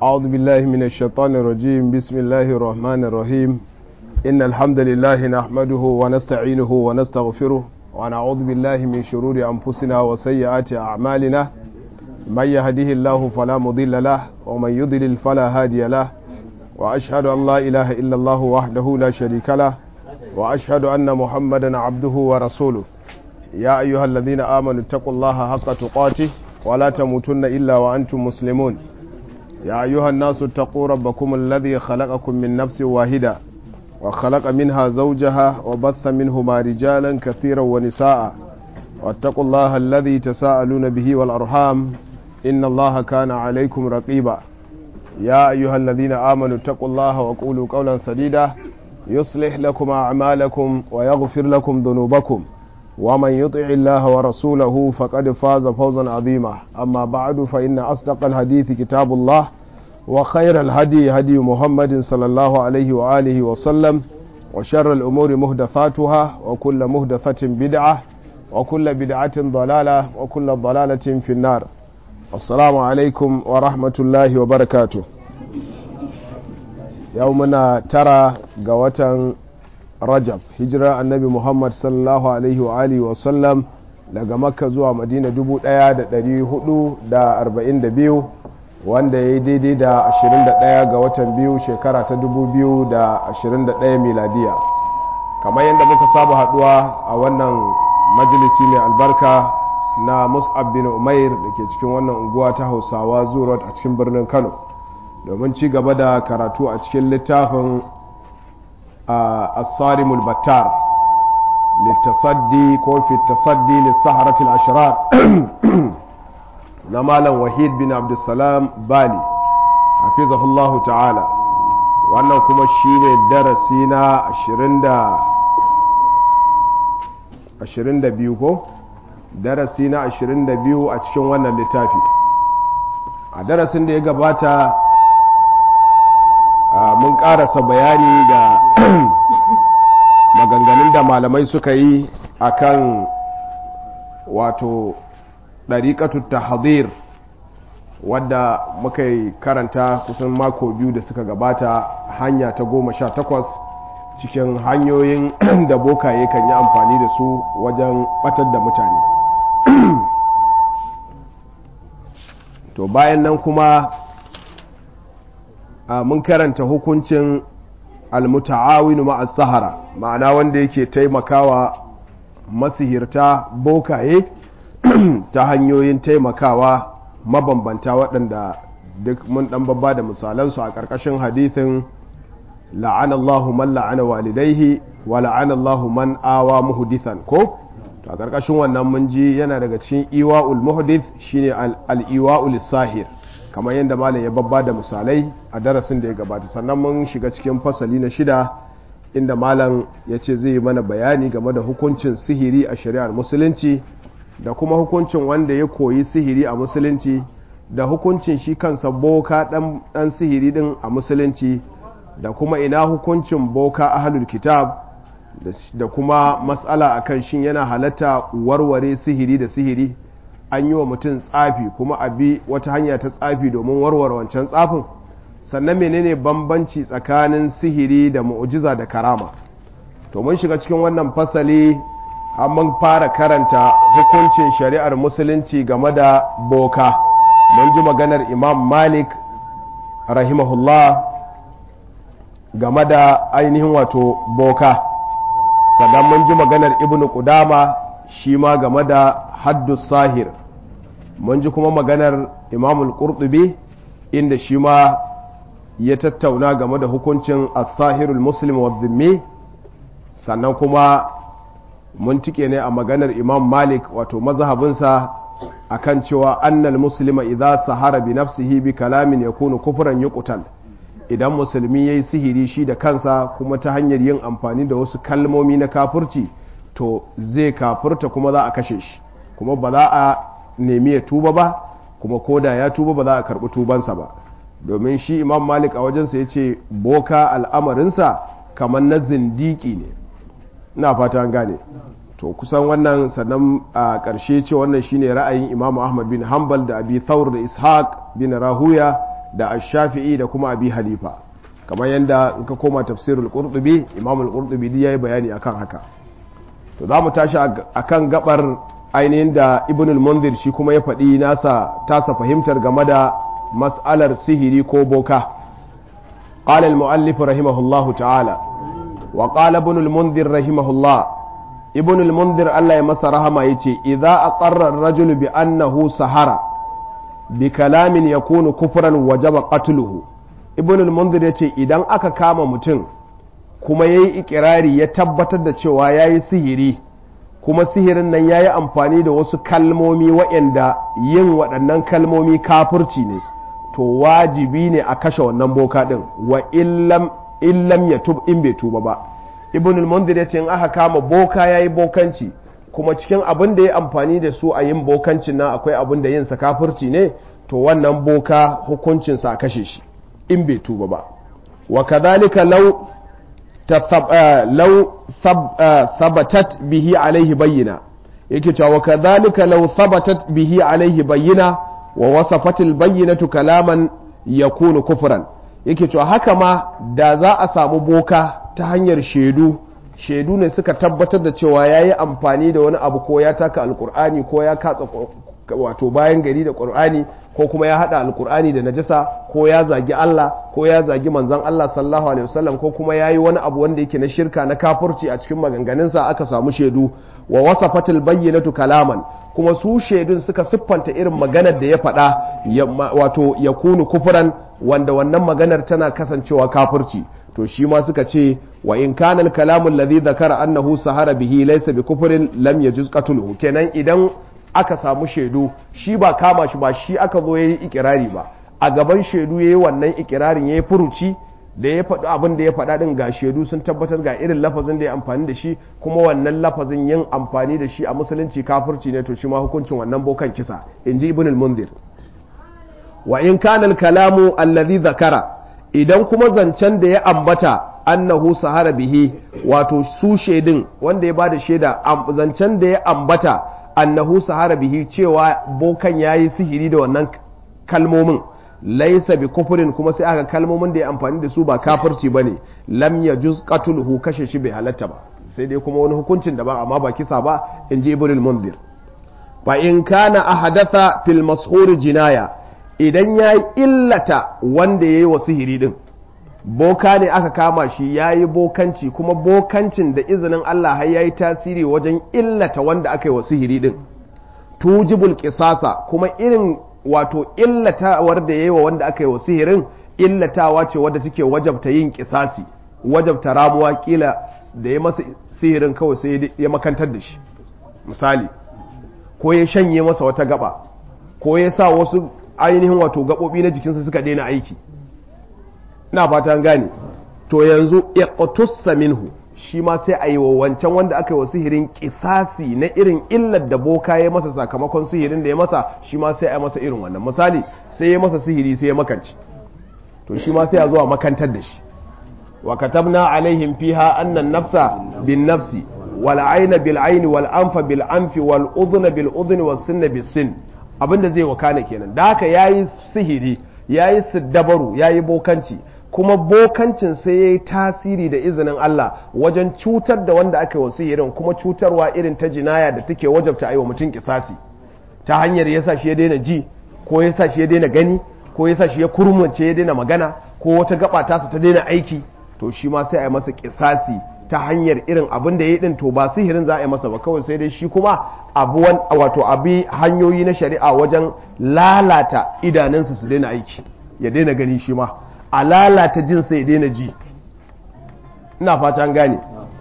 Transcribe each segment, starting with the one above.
أعوذ بالله من الشيطان الرجيم بسم الله الرحمن الرحيم إن الحمد لله نحمده ونستعينه ونستغفره ونعوذ بالله من شرور أنفسنا وسيئات أعمالنا من يهده الله فلا مضل له ومن يضلل فلا هادي له وأشهد أن لا إله إلا الله وحده لا شريك له وأشهد أن محمدا عبده ورسوله يا أيها الذين آمنوا اتقوا الله حق تقاته ولا تموتن إلا وأنتم مسلمون يا أيها الناس اتقوا ربكم الذي خلقكم من نفس واحدة وخلق منها زوجها وبث منهما رجالا كثيرا ونساء واتقوا الله الذي تساءلون به والأرحام إن الله كان عليكم رقيبا يا أيها الذين آمنوا اتقوا الله وقولوا قولا سديدا يصلح لكم أعمالكم ويغفر لكم ذنوبكم ومن يطع الله ورسوله فقد فاز فوزا عظيما أما بعد فإن أصدق الحديث كتاب الله وخير الهدي هدي محمد صلى الله عليه وآله وسلم وشر الأمور مهدثاتها وكل مهدثة بدعة وكل بدعة ضلالة وكل ضلالة في النار السلام عليكم ورحمة الله وبركاته يومنا ترى قوة rajab hijira annabi muhammad sallallahu alaihi wa alihi wa sallam daga makka zuwa madina 1442 wanda ya yi daidai da 21 ga watan biyu shekara ta 2021 miladiya kamar yadda muka saba haduwa a wannan majalisi mai albarka na mus'ab bin umair da ke cikin wannan unguwa ta hausawa zuwa a cikin birnin kano domin ci gaba da karatu a cikin littafin الصارم البتار للتصدي كو في التصدي للسحرة الأشرار نمالا وحيد بن عبد السلام بالي حفظه الله تعالى wannan kuma shine darasi na 22 ko darasi na 22 a cikin wannan littafi a darasin da ya gabata mun karasa bayani ga maganganun da malamai suka yi akan wato ɗariƙatu tahdir wadda muka yi karanta kusan mako biyu da suka gabata hanya ta goma sha takwas cikin hanyoyin da bokaye kan yi amfani da su wajen batar da mutane to bayan nan kuma mun karanta hukuncin almuta'awinu ma'a sahara ma'ana wanda yake taimakawa masihirta bokaye ta hanyoyin taimakawa mabambanta waɗanda duk mun ɗan babba da misalansu a ƙarƙashin hadithin la'anallahu man la'ana walidaihi wa la'anallahu man awa muhdithan ko to a ƙarƙashin wannan mun ji yana daga cikin iwa'ul muhdith shine al-iwa'ul sahir kamar yadda malam ya babba da misalai a darasin da ya gabata sannan mun shiga cikin fasali na shida inda malam ya ce zai yi mana bayani game da hukuncin sihiri a shari'ar musulunci da kuma hukuncin wanda ya koyi sihiri a musulunci da hukuncin shi kansa boka dan sihiri din a musulunci da kuma ina hukuncin boka ahlul kitab da kuma matsala akan shin yana halatta warware sihiri da sihiri an yi wa mutum tsafi kuma a bi wata hanya ta tsafi domin warware wancan tsafin sannan menene bambanci tsakanin sihiri da mu'ujiza da karama to mun shiga cikin wannan fasali mun fara karanta hukuncin shari'ar musulunci game da boka mun ji maganar imam malik rahimahullah game da ainihin wato boka sannan mun ji maganar ibnu qudama shi ma game da haddus sahir mun ji kuma maganar imamul qurtubi inda shi ma ya tattauna game da hukuncin as-sahirul muslim wa dhimmi sannan kuma mun tike ne a maganar imam malik wato mazhabinsa akan cewa annal muslima idza sahara bi nafsihi bi kalamin yakunu kufran yuqtal idan musulmi yayi sihiri shi da kansa kuma ta hanyar yin amfani da wasu kalmomi na kafirci to zai kafirta kuma za a kashe shi kuma ba za a nemi ya tuba ba kuma koda ya tuba ba za a karɓi tubansa ba domin shi imam malik a wajensa ya ce boka al'amarinsa kamar na zindiki ne ina fata an gane to kusan wannan sannan a ƙarshe ce wannan shine ra'ayin imamu ahmad bin hanbal da abi thawr da ishaq bin rahuya da ash-shafi'i da kuma abi halifa kamar yadda in ka koma tafsirul qurtubi imam al-qurtubi ya yi bayani akan haka to za mu tashi akan gabar ainihin da ibn al-munzir shi kuma ya faɗi nasa tasa fahimtar game da mas'alar sihiri ko boka قال المؤلف رحمه الله تعالى وقال ابن المنذر رحمه الله ابن المنذر الله يمس رحمه يتي إذا أقر الرجل بأنه سهر بكلام يكون كفرا وجب قتله ابن المنذر يتي إذا أكا كام متن kuma ya yi ikirari ya tabbatar da cewa ya yi sihiri kuma sihirin nan ya yi amfani da wasu kalmomi waɗanda yin waɗannan kalmomi kafurci ne to wajibi ne a kashe wannan boka ɗin wa illam ya tub in bai tuba ba ibn al-mundir ya ce in aka kama boka ya yi bokanci kuma cikin abin da ya amfani da su a yin bokancin nan akwai abin da yin sa kafurci ne to wannan boka hukuncinsa a kashe shi in bai tuba ba wa kadhalika law lau sabatat bihi alaihi bayyana yake cewa kadhalika law sabatat bihi alaihi bayyana wa wasafatil bayyinatu kalaman yakunu kufran yake cewa haka ma da za a samu boka ta hanyar shaidu shaidu ne suka tabbatar da cewa yayi amfani da wani abu ko ya taka alkur'ani ko ya katsa wato bayan gari da qur'ani ko kuma ya hada alkur'ani da najasa ko ya zagi Allah ko ya zagi manzon Allah sallallahu alaihi wasallam ko kuma yayi wani abu wanda yake na shirka na kafirci a cikin maganganunsa aka samu shaidu wa wasafatil bayyinatu kalaman kuma su shaidun suka siffanta irin maganar da ya faɗa wato ya kunu kufuran wanda wannan maganar tana kasancewa kafirci to shi ma suka ce wa in kana al-kalamu alladhi dhakara annahu sahara bihi laysa bi kufrin lam yajuz qatluhu kenan idan aka samu shaidu shi ba kama shi ba shi aka zo yayi ikirari ba a gaban shaidu yayi wannan ikirarin yayi furuci da ya faɗi abin da ya faɗa ɗin ga shaidu sun tabbatar ga irin lafazin da ya amfani da shi kuma wannan lafazin yin amfani da shi a musulunci kafirci ne to shi ma hukuncin wannan bokan kisa in ji ibn al-munzir wa in kana al-kalamu alladhi zakara idan kuma zancen da ya ambata annahu sahara bihi wato su shaidin wanda ya bada shaida zancen da ya ambata annahu sahara bihi cewa bokan yayi sihiri da wannan kalmomin laisa bi kufurin kuma sai aka kalmomin da ya amfani da su ba kafirci bane lam yajuz qatluhu kashe shi bai halatta ba sai dai kuma wani hukuncin da ba amma ba kisa ba in ji ibn munzir fa in kana ahadatha fil mashhur jinaya idan yayi illata wanda yayi wa sihiri din boka ne aka kama shi yayi bokanci kuma bokancin da izinin Allah har yayi tasiri wajen illata wanda aka yi wa sihiri din tujibul qisasa kuma irin wato illatawar da ya yi wa wanda aka yi wa sihirin illatawa ce wadda take wajabta yin kisasi wajabta ramuwa kila da ya masa sihirin kawai sai ya makantar da shi misali ko ya shanye masa wata gaba ko ya sa wasu ainihin wato gaɓoɓi na jikinsa suka daina aiki ina fatan gane to yanzu iqtussa minhu shi ma sai a yi wa wancan wanda aka yi wa sihirin kisasi na irin illar da boka ya masa sakamakon sihirin da ya masa shi ma sai a masa irin wannan misali sai ya masa sihiri sai ya makanci to shi ma sai a zuwa makantar da shi wa katabna alaihim fiha annan nafsa bin nafsi wal ayna bil ayni wal anfa bil anfi wal udhna bil udhni was sinna bis sin abinda zai wakana kenan da haka yayi sihiri yayi siddabaru yayi bokanci kuma bokancin sai ya yi tasiri da izinin Allah wajen cutar da wanda aka yi wasu irin kuma cutarwa irin ta jinaya da take wajabta a yi wa mutum kisasi ta hanyar ya sa shi ya daina ji ko ya sa shi ya daina gani ko ya sa shi ya kurmance ya daina magana ko wata gaba tasa ta daina aiki to shi ma sai a yi masa kisasi ta hanyar irin abin da ya yi din to ba sihirin za a yi masa ba kawai sai dai shi kuma abuwan wato abi hanyoyi na shari'a wajen lalata idanunsa su daina aiki ya daina gani shi ma a lalata jinsa ya daina ji ina fatan gane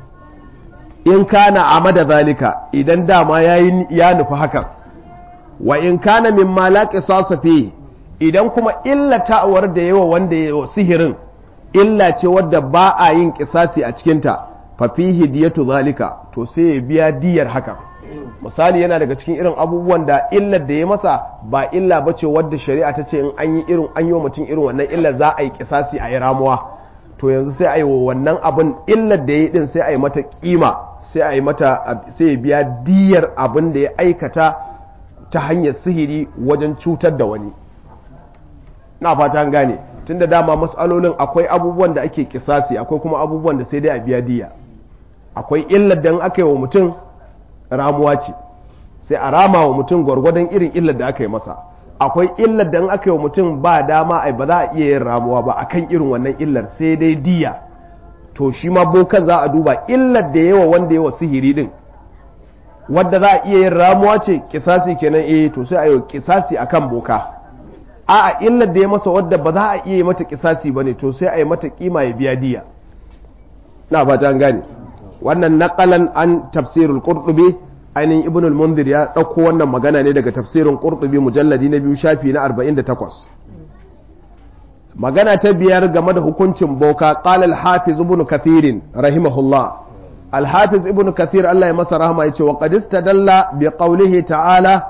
in kana a mada zalika idan dama ya nufi hakan wa in kana min malaki sasafe idan kuma illatawar da yawa wanda ya sihirin illa ce wadda ba a yin kisasi a cikinta fafihi diyatu zalika to sai ya biya diyar hakan misali yana daga cikin irin abubuwan da illar da ya masa ba illa ba ce wadda shari'a ta ce in an yi irin an yi wa mutum irin wannan illar za a yi kisasi a yi ramuwa to yanzu sai a yi wa wannan abin illar da ya yi din sai a yi mata kima sai a yi mata sai ya biya diyar abin da ya aikata ta hanyar sihiri wajen cutar da wani na fata gane tunda dama matsalolin akwai abubuwan da ake kisasi akwai kuma abubuwan da sai dai a biya diya akwai illar da aka yi wa mutum ramuwa ce sai a rama wa mutum gwargwadon irin illar da aka yi masa akwai illar da aka yi wa mutum ba dama ai ba za a iya yin ramuwa ba akan irin wannan illar sai dai diya to shi ma bokan za a duba illar da yawa wanda yawa sihiri din wadda za a iya yin ramuwa ce kisasi kenan eh to sai a yi kisasi akan boka a a illar da ya masa wadda ba za a iya yi mata kisasi ba ne to sai a yi mata kima ya biya diya na fata an gane wannan naqalan an tafsirul qurtubi ainihin ibn al-munzir ya dauko wannan magana ne daga tafsirin qurtubi mujalladi na biyu shafi na 48 magana ta biyar game da hukuncin boka qala al-hafiz ibn kathir rahimahullah al-hafiz ibn kathir Allah ya masa rahama yace wa qad istadalla bi qawlihi ta'ala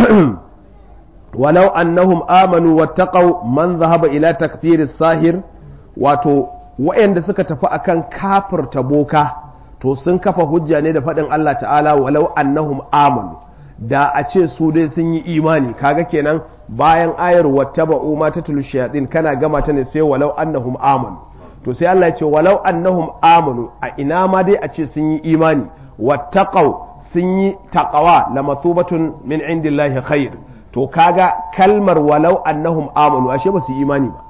walau annahum amanu wattaqau man zahaba ila takfir sahir wato wa'anda suka tafi akan kafirta boka to sun kafa hujja ne da faɗin Allah ta'ala walau annahum amanu da a ce su dai sun yi imani kaga kenan bayan ayar wattaba'u ma tatul shayatin kana gama ta ne sai walau annahum amanu to sai Allah ya ce walau annahum amanu a ina ma dai a ce sun yi imani wattaqau sun yi taqawa lamathubatun min indillahi khair to kaga kalmar walau annahum amanu ashe ba su yi imani ba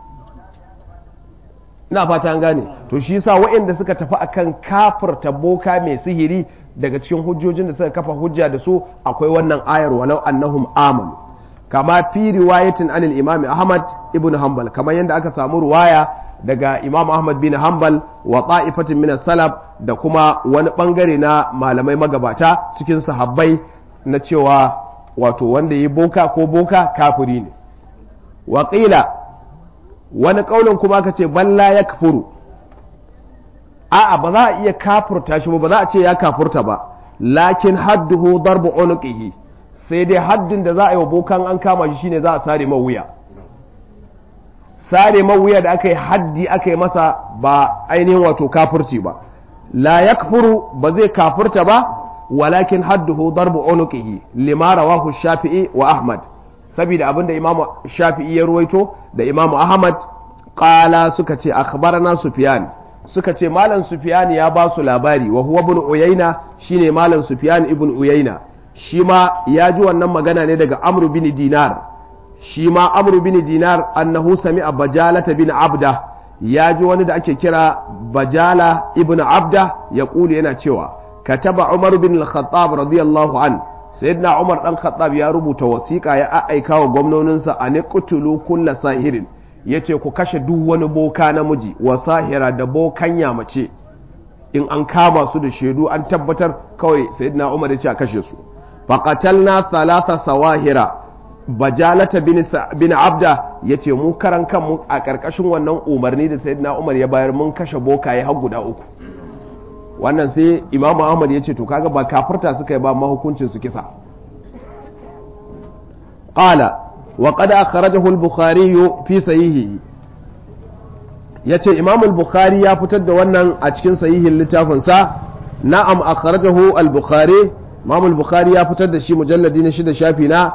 ina fata an gane to shi yasa waɗanda suka tafi akan kafirta boka mai sihiri daga cikin hujjojin da suka kafa hujja da su akwai wannan ayar walau annahum amanu kama fi riwayatin anil imam ahmad ibn hanbal kamar yadda aka samu ruwaya daga imam ahmad bin hanbal wa ta'ifatin min salaf da kuma wani bangare na malamai magabata cikin sahabbai na cewa wato wanda yi boka ko boka kafiri ne waƙila wani ƙaunin kuma ka ce balla ya kafuru a'a ba za a iya kafurta shi ba ba za a ce ya kafurta ba lakin hadduhu darbu unuqihi sai dai haddin da za a yi wa bokan an kama shi shine za a sare ma wuya sare ma wuya da aka yi haddi aka yi masa ba ainihin wato kafurci ba la yakfuru ba zai kafurta ba walakin hadduhu darbu unuqihi lima rawahu shafi'i wa ahmad saboda abinda imamu shafi'i ya ruwaito da imamu ahmad qala suka ce akhbarana sufyan suka ce malam sufyan ya ba su labari wa huwa ibn uyayna shine malam sufyan ibn uyayna shi ma ya ji wannan magana ne daga amru bin dinar shi ma amru bin dinar annahu sami'a bajalata bin abda ya ji wani da ake kira bajala ibn abda ya kulu yana cewa kataba umar bin al-khattab radiyallahu an sayyidina umar dan khattab ya rubuta wasiƙa ya aika wa gwamnoninsa a niqtulu kulla sahirin yace ku kashe duk wani boka namiji wa sahira da bokan mace in an kama su da shaidu an tabbatar kawai sayyidina umar ya ce a kashe su faqatalna thalatha sawahira bajalata bin, bin abda ya ce mu karan kanmu a ƙarƙashin wannan umarni da sayyidina umar ya bayar mun kashe bokaye har guda uku wannan sai imam ahmad ya ce to kaga ba kafirta suka yi ba mahukuncin su kisa qala wa qad akhrajahu al-bukhari fi sahihi yace imam al-bukhari ya fitar da wannan a cikin sahihin littafin sa na'am akhrajahu al-bukhari imam al-bukhari ya fitar da shi mujalladi na shida shafi na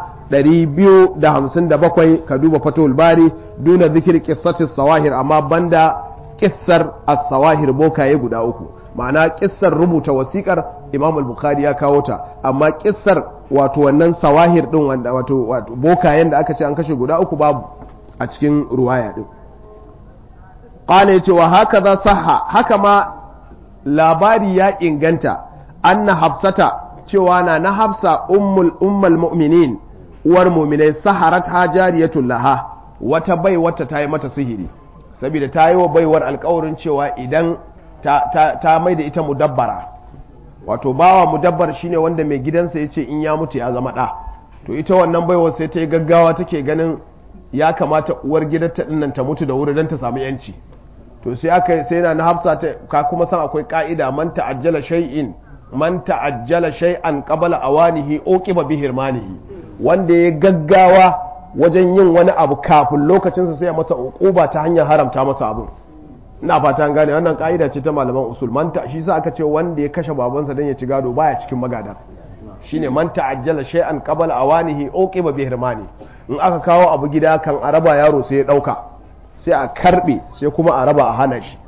257 ka duba fatul bari duna zikir qissati sawahir amma banda kissar as-sawahir bokaye guda uku ma'ana kissar rubuta wasikar imam al-bukhari ya kawo ta amma kissar wato wannan sawahir din wanda wato wato bokayen da aka ce an kashe guda uku babu a cikin ruwaya din qala yace wa hakaza sahha haka ma labari ya inganta anna hafsata cewa na na hafsa ummul ummul mu'minin uwar mu'minai saharat hajariyatun laha wata bai wata ta yi mata sihiri saboda ta yi wa baiwar alkawarin cewa idan ta, ta, ta mai da ita mudabbara wato bawa mudabbar shine wanda mai gidansa ya ce in ya mutu ya zama ɗa to ita wannan baiwar sai ta yi gaggawa take ganin ya kamata uwar gidanta dinnan ta mutu da wuri don ta samu yanci to sai aka sai na hafsa ta ka kuma san akwai ka'ida man ta'ajjala shay'in man ta'ajjala shay'an qabla awanihi uqiba bi hirmanihi wanda ya gaggawa wajen yin wani abu kafin lokacinsa sai ya masa uquba ta hanyar haramta masa abin ina fata an gane wannan ka'ida ce ta malaman usul man ta shi sa aka ce wanda ya kashe babansa dan ya ci gado baya cikin magada shine man ta'ajjala shay'an qabla awanihi uqiba bi hirmani in aka kawo abu gida kan a raba yaro sai ya ɗauka sai a karɓe sai kuma a raba a hana shi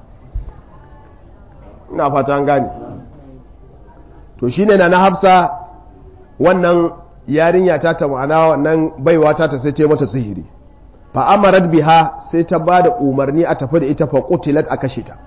ina fata an gane to shine na na hafsa wannan yarinya ta ta ma'ana wannan baiwa ta ta sai ta mata sihiri fa amarat biha sai ta ba da umarni a tafi da ita fa qutilat a kashe ta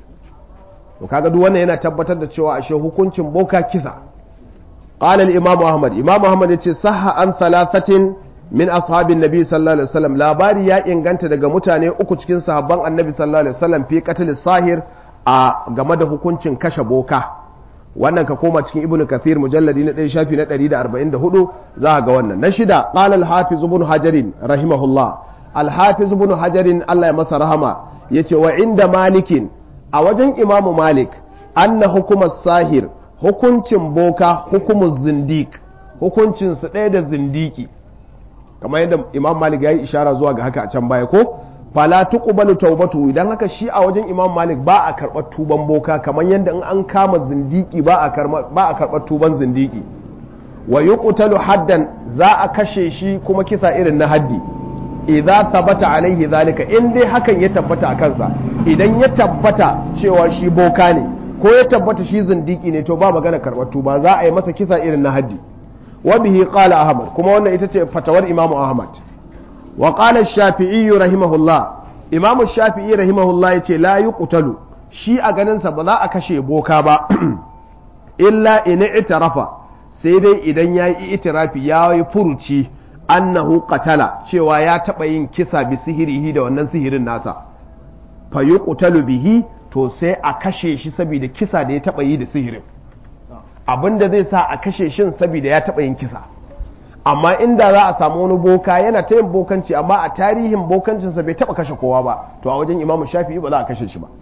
to kaga duk wannan yana tabbatar da cewa ashe hukuncin boka kisa qala al-imam ahmad imam ahmad yace sahha an thalathatin min ashabin nabi sallallahu alaihi wasallam labari ya inganta daga mutane uku cikin sahabban annabi sallallahu alaihi wasallam fi qatl sahir a game da hukuncin kashe boka wannan ka koma cikin ibnu kathir mujalladi na 1 shafi na 144 za ga wannan na shida qala al-hafiz ibn hajarin rahimahullah al-hafiz ibn hajarin Allah ya masa rahama yace wa inda malikin a wajen imamu malik anna hukumar sahir hukuncin boka hukumus zindik hukuncin su ɗaya da zindiki kamar yadda imam malik ya yi ishara zuwa ga haka a can baya ko fala tuqbalu taubatu idan haka shi a wajen imam malik ba a karɓar tuban boka kamar yadda in an kama zindiki ba a karɓar tuban zindiki wa yuqtalu haddan za a kashe shi kuma kisa irin na haddi idza thabata alaihi zalika in dai hakan ya tabbata a kansa idan ya tabbata cewa shi boka ne ko ya tabbata shi zindiki ne to ba magana karɓar tuba za a yi masa kisa irin na haddi wa bihi qala ahmad kuma wannan ita ce fatawar imam ahmad wa qala shafi'i rahimahullah imam shafi'i rahimahullah yace la yuqtalu shi a ganin sa ba za a kashe boka ba illa in i'tarafa sai dai idan yayi itirafi yayi furuci annahu qatala cewa ya taba yin kisa bi sihirihi da wannan sihirin nasa fa yuqtalu bihi to sai a kashe shi saboda kisa da ya taba yi da sihirin abinda zai sa a kashe shin saboda ya taba yin kisa amma inda za a samu wani boka yana ta yin bokanci amma a tarihin bokancinsa bai taba kashe kowa ba to a wajen imamu shafi'i ba za a kashe shi ba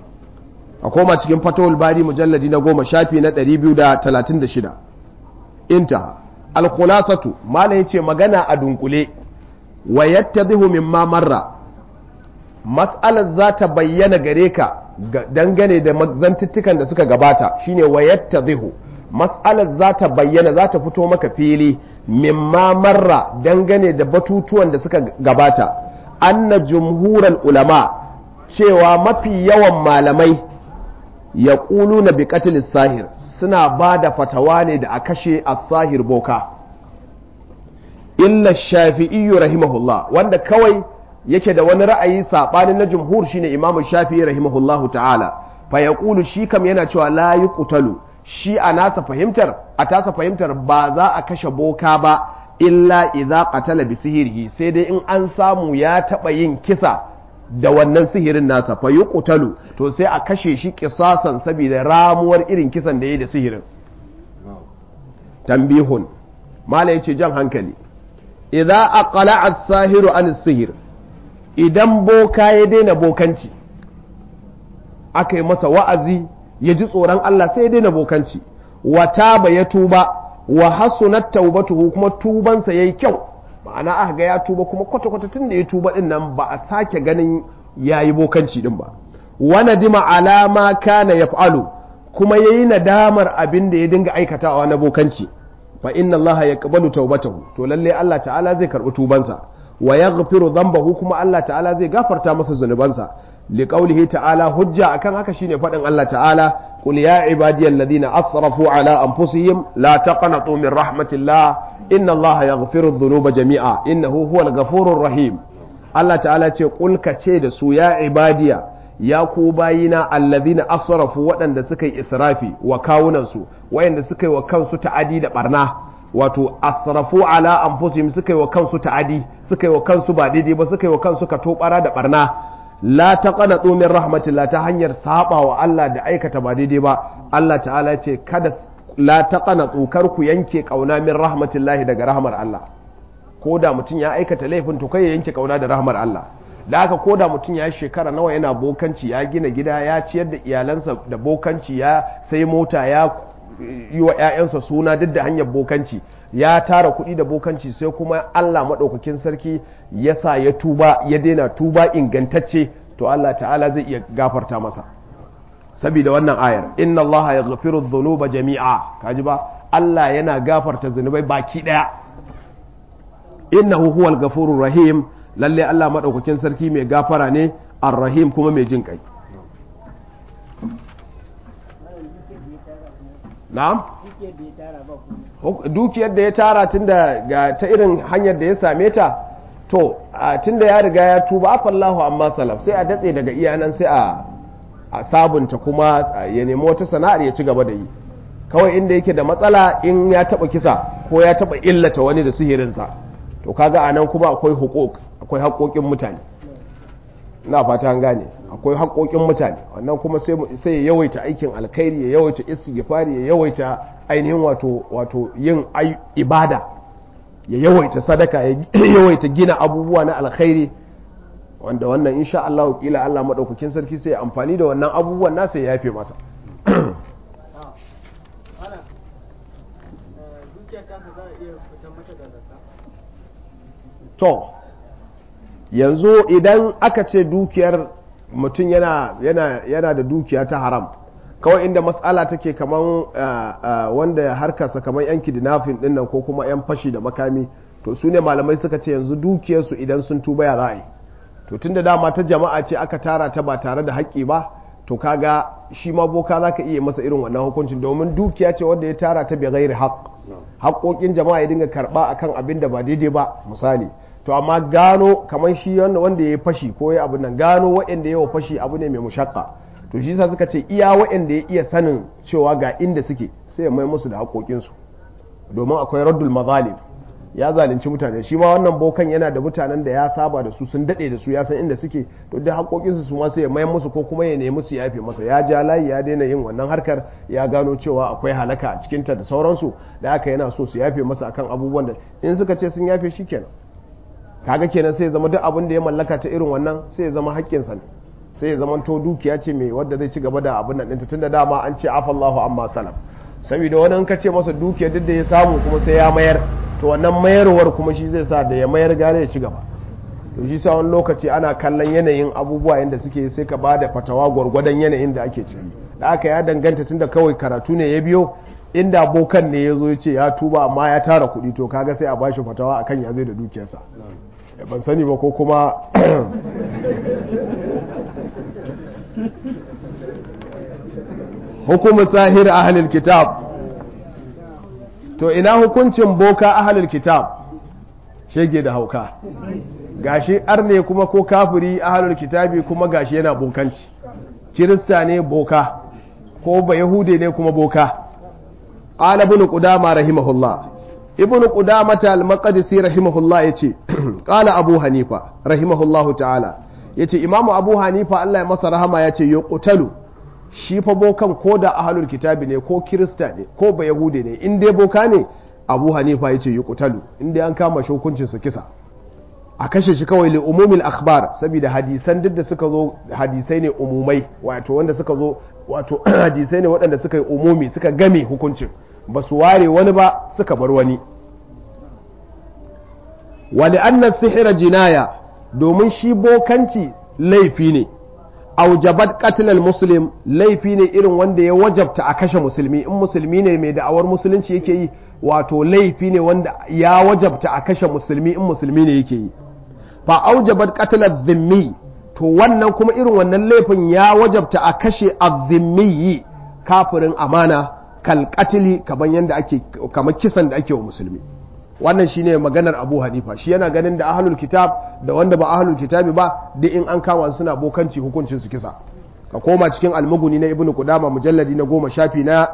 a koma cikin fatawul bari mujalladi na goma shafi na 236 intaha alkhulasatu mala yace magana a dunkule wa yattadhihu mimma marra mas'alar za ta bayyana gare ka dangane da zantuttukan da suka gabata shine wa yattadhihu mas'alar za ta bayyana za ta fito maka fili mimma marra dangane da batutuwan da suka gabata anna jumhural ulama cewa mafi yawan malamai ya ƙulu na biƙatilis sahir suna ba da fatawa ne da a kashe as-sahir boka illa shafi'iyyu rahimahullah wanda kawai yake da wani ra'ayi saɓanin na jumhur shine imamu shafi'i rahimahullahu ta'ala fa ya ƙulu shi kam yana cewa la yi shi a nasa fahimtar a tasa fahimtar ba za a kashe boka ba illa idza qatala bi sihirihi sai dai in an samu ya taɓa yin kisa da wannan sihirin nasa fa yuqtalu to sai a kashe shi kisasan saboda ramuwar irin kisan da yayi da sihirin tambihun mala yace jan hankali idza aqala as-sahiru an sihir idan boka ya daina bokanci aka yi masa wa'azi ya ji tsoron Allah sai ya daina bokanci wa taba ya tuba wa hasunat taubatuhu kuma tubansa yayi kyau ma'ana aka ga ya tuba kuma kwata-kwata tun da ya tuba din nan ba a sake ganin yayi bokanci din ba wa nadima alama kana yaf'alu kuma yayi nadamar abin da ya dinga aikatawa na bokanci fa inna Allah yaqbalu taubatahu to lalle Allah ta'ala zai karbi tubansa wa yaghfiru dhanbahu kuma Allah ta'ala zai gafarta masa zunubansa liqaulihi ta'ala hujja akan haka shine fadin Allah ta'ala qul ya ibadiyal ladina asrafu ala anfusihim la taqnatu min rahmatillah inna Allah yaghfiru dhunuba jami'a innahu huwal ghafurur rahim Allah ta'ala ce qul ka ce da su ya ibadiya ya ku bayina alladhina asrafu waɗanda suka yi israfi wa kawunansu wayanda suka yi wa kansu ta'adi da barna wato asrafu ala anfusihim suka yi wa kansu ta'adi suka yi wa kansu ba daidai ba suka yi wa kansu ka tobara da barna la taqanatu min rahmatillah ta hanyar saba wa Allah da aikata ba daidai ba Allah ta'ala ce kada la taqanatu kar ku yanke kauna min rahmatillah daga rahmar Allah ko da mutum ya aikata laifin to kai ya yanke kauna da rahmar Allah da haka ko da mutum ya shekara nawa yana bokanci ya gina gida ya ciyar da iyalansa da bokanci ya sai mota ya yi wa 'ya'yansa suna duk da hanyar bokanci ya tara kuɗi da bokanci sai kuma Allah maɗaukakin sarki ya sa ya tuba ya daina tuba ingantacce to Allah ta'ala zai iya gafarta masa saboda wannan ayar inna Allah ya gafiru dhunuba jami'a kaji ba Allah yana gafarta zunubai baki ɗaya innahu huwal ghafurur rahim lalle Allah madaukakin sarki mai gafara ne ar-rahim kuma mai jin kai na'am dukiyar da ya tara tunda ga ta irin hanyar da ya same ta to tunda ya riga ya tuba afallahu amma salaf sai a datse daga iyanan sai a a sabunta kuma ya nemi wata sana'ar ya ci gaba da yi kawai inda yake da matsala in ya taba kisa ko ya taba illata wani da sihirinsa to kaga anan kuma akwai hukuk akwai haƙoƙin mutane ina fata an gane akwai haƙoƙin mutane wannan kuma sai ya yawaita aikin alkhairi ya yawaita istighfari ya yawaita ainihin wato wato yin ibada ya yawaita sadaka ya yawaita gina abubuwa na alkhairi wanda wannan insha Allah kila Allah madaukakin sarki sai amfani da wannan abubuwan nasa ya yafe masa to yanzu idan aka ce dukiyar mutum yana, yana, yana da dukiya ta haram kawai inda matsala take kaman uh, uh, wanda harkarsa kamar yan kidnapping dinnan ko kuma yan fashi da makami to su ne malamai suka ce yanzu dukiyarsu idan sun tuba ya za a yi to tun da dama ta jama'a ce aka tara ta ba tare da haƙƙi ba to kaga shi ma boka za ka iya masa irin wannan hukuncin domin dukiya ce wanda ya tara ta bai gairi haƙ haƙoƙin jama'a ya dinga karɓa akan abin da ba daidai ba misali to amma gano kamar shi wanda ya fashi ko ya abin nan gano waɗanda yawa fashi abu ne mai mushakka to shi sa suka ce iya waɗanda ya iya sanin cewa ga inda suke sai ya mai musu da haƙoƙinsu domin akwai raddul mazalim ya zalunci mutane shi ma wannan bokan yana da mutanen da ya saba da su sun daɗe da su ya san inda suke to da haƙoƙinsu su ma sai ya mai musu ko kuma ya nemi su yafe masa ya ja layi ya daina yin wannan harkar ya gano cewa akwai halaka a cikinta da sauransu da haka yana so su yafe masa akan abubuwan da in suka ce sun yafe shi kenan kaga kenan sai ya zama duk abin da ya mallaka ta irin wannan sai ya zama haƙƙinsa ne sai ya zama to dukiya ce mai wadda zai ci gaba da abin nan ɗinta tun da dama an ce afallahu amma salam saboda wani in ka ce masa dukiya duk da ya samu kuma sai ya mayar to wannan mayarwar kuma shi zai sa da ya mayar gane ya ci gaba to shi sa wani lokaci ana kallon yanayin abubuwa yadda suke sai ka ba da fatawa gwargwadon yanayin da ake ciki da aka ya danganta tunda kawai karatu ne ya biyo inda bokan ne ya zo ya ce ya tuba amma ya tara kuɗi to kaga sai a bashi fatawa akan ya zai da dukiyarsa ban sani ba ko kuma hukumu sahir ahalil kitab to ina hukuncin boka ahalil kitab shege da hauka gashi arne kuma ko kafiri ahalul kitabi kuma gashi yana bokanci kirista ne boka ko ba yahude ne kuma boka qala ibn qudama rahimahullah ibn qudamata al-maqdisi rahimahullah yace qala abu hanifa rahimahullahu ta'ala yace imamu abu hanifa Allah ya masa rahama yace yuqtalu shi fa bokan ko da ahlul kitabi ne ko kirista ne ko ba yahude ne in dai boka ne abu hanifa yace yuqtalu in dai an kama shi hukuncin sa kisa a kashe shi kawai li umumil akhbar saboda hadisan duk da suka zo hadisai ne umumai wato wanda suka zo wato hadisai ne waɗanda suka yi umumi suka game hukuncin ba su ware wani ba suka bar wani wali annan sihira jinaya domin shi bokanci laifi ne aujabat qatlal muslim laifi ne irin wanda ya wajabta a kashe musulmi in musulmi ne mai da'awar musulunci yake yi wato laifi ne wanda ya wajabta a kashe musulmi in musulmi ne yake yi fa aujabat qatlal dhimmi to wannan kuma irin wannan laifin ya wajabta a kashe azzimmi kafirin amana kalkatili kaman yanda ake kamar kisan da ake wa musulmi wannan shine maganar Abu Hanifa shi yana ganin da ahlul kitab da wanda ba ahlul kitabi ba duk in an kama suna bokanci hukuncin su kisa ka koma cikin almuguni na ibnu qudama mujalladi na goma shafi na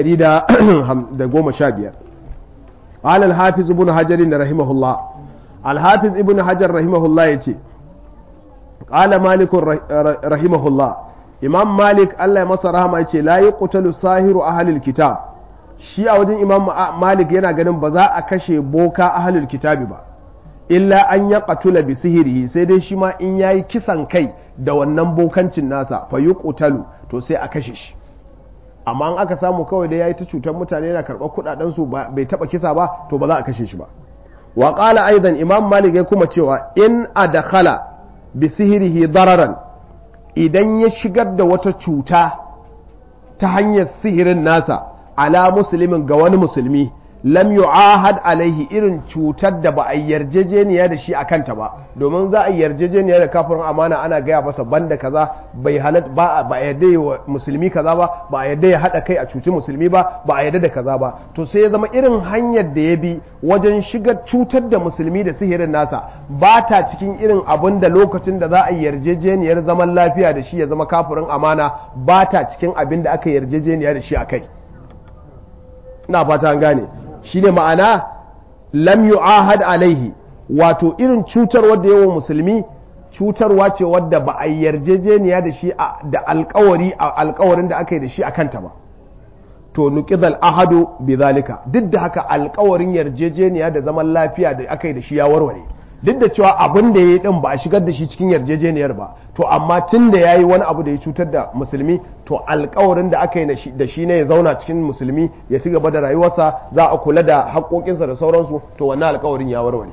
115 قال الحافظ ابن حجر رحمه الله الحافظ ابن حجر رحمه الله يتي قال مالك رحمه الله imam malik allah ya masa rahama ya ce la yi kutalu sahiru ahalil kitab shi a wajen imam malik yana ganin ba za a kashe boka ahalil kitabi ba illa an ya katula bi sihiri sai dai shi ma in yayi kisan kai da wannan bokancin nasa fa yi kutalu to sai a kashe shi amma an aka samu kawai da yayi ta cutar mutane yana karɓar kuɗaɗen su bai taɓa kisa ba to ba za a kashe shi ba wa qala aidan imam malik ya kuma cewa in adkhala bi sihirihi dararan idan ya shigar da wata cuta ta hanyar sihirin nasa ala musulmin ga wani musulmi lam yu'ahad alaihi irin cutar da ba a yarjejeniya da shi a kanta ba domin za a yarjejeniya da kafirin amana ana gaya masa banda kaza bai halat ba ba a yarda wa musulmi kaza ba ba a yarda ya hada kai a cuci musulmi ba ba a yarda da kaza ba to sai ya zama irin hanyar da ya bi wajen shiga cutar da musulmi da sihirin nasa ba ta cikin irin abin da lokacin da za a yarjejeniyar zaman lafiya da shi ya zama kafirin amana ba ta cikin abin da aka yarjejeniya da shi a kai ina fata an gane shi ne ma'ana lam yu'ahad alaihi wato irin cutar wadda yawan musulmi cutarwa ce wadda ba a yarjejeniya da shi da alkawari a alkawarin da aka yi da shi a kanta ba to nuqidal ahadu bi zalika duk da haka alkawarin yarjejeniya da zaman lafiya da aka yi da shi ya warware duk da cewa abin da ya yi din ba a shigar da shi cikin yarjejeniyar ba to amma tun da ya yi wani abu da ya cutar da musulmi to alkawarin da aka yi da shi ne ya zauna cikin musulmi ya ci gaba da rayuwarsa za a kula da haƙoƙinsa da sauransu to wannan alkawarin ya warware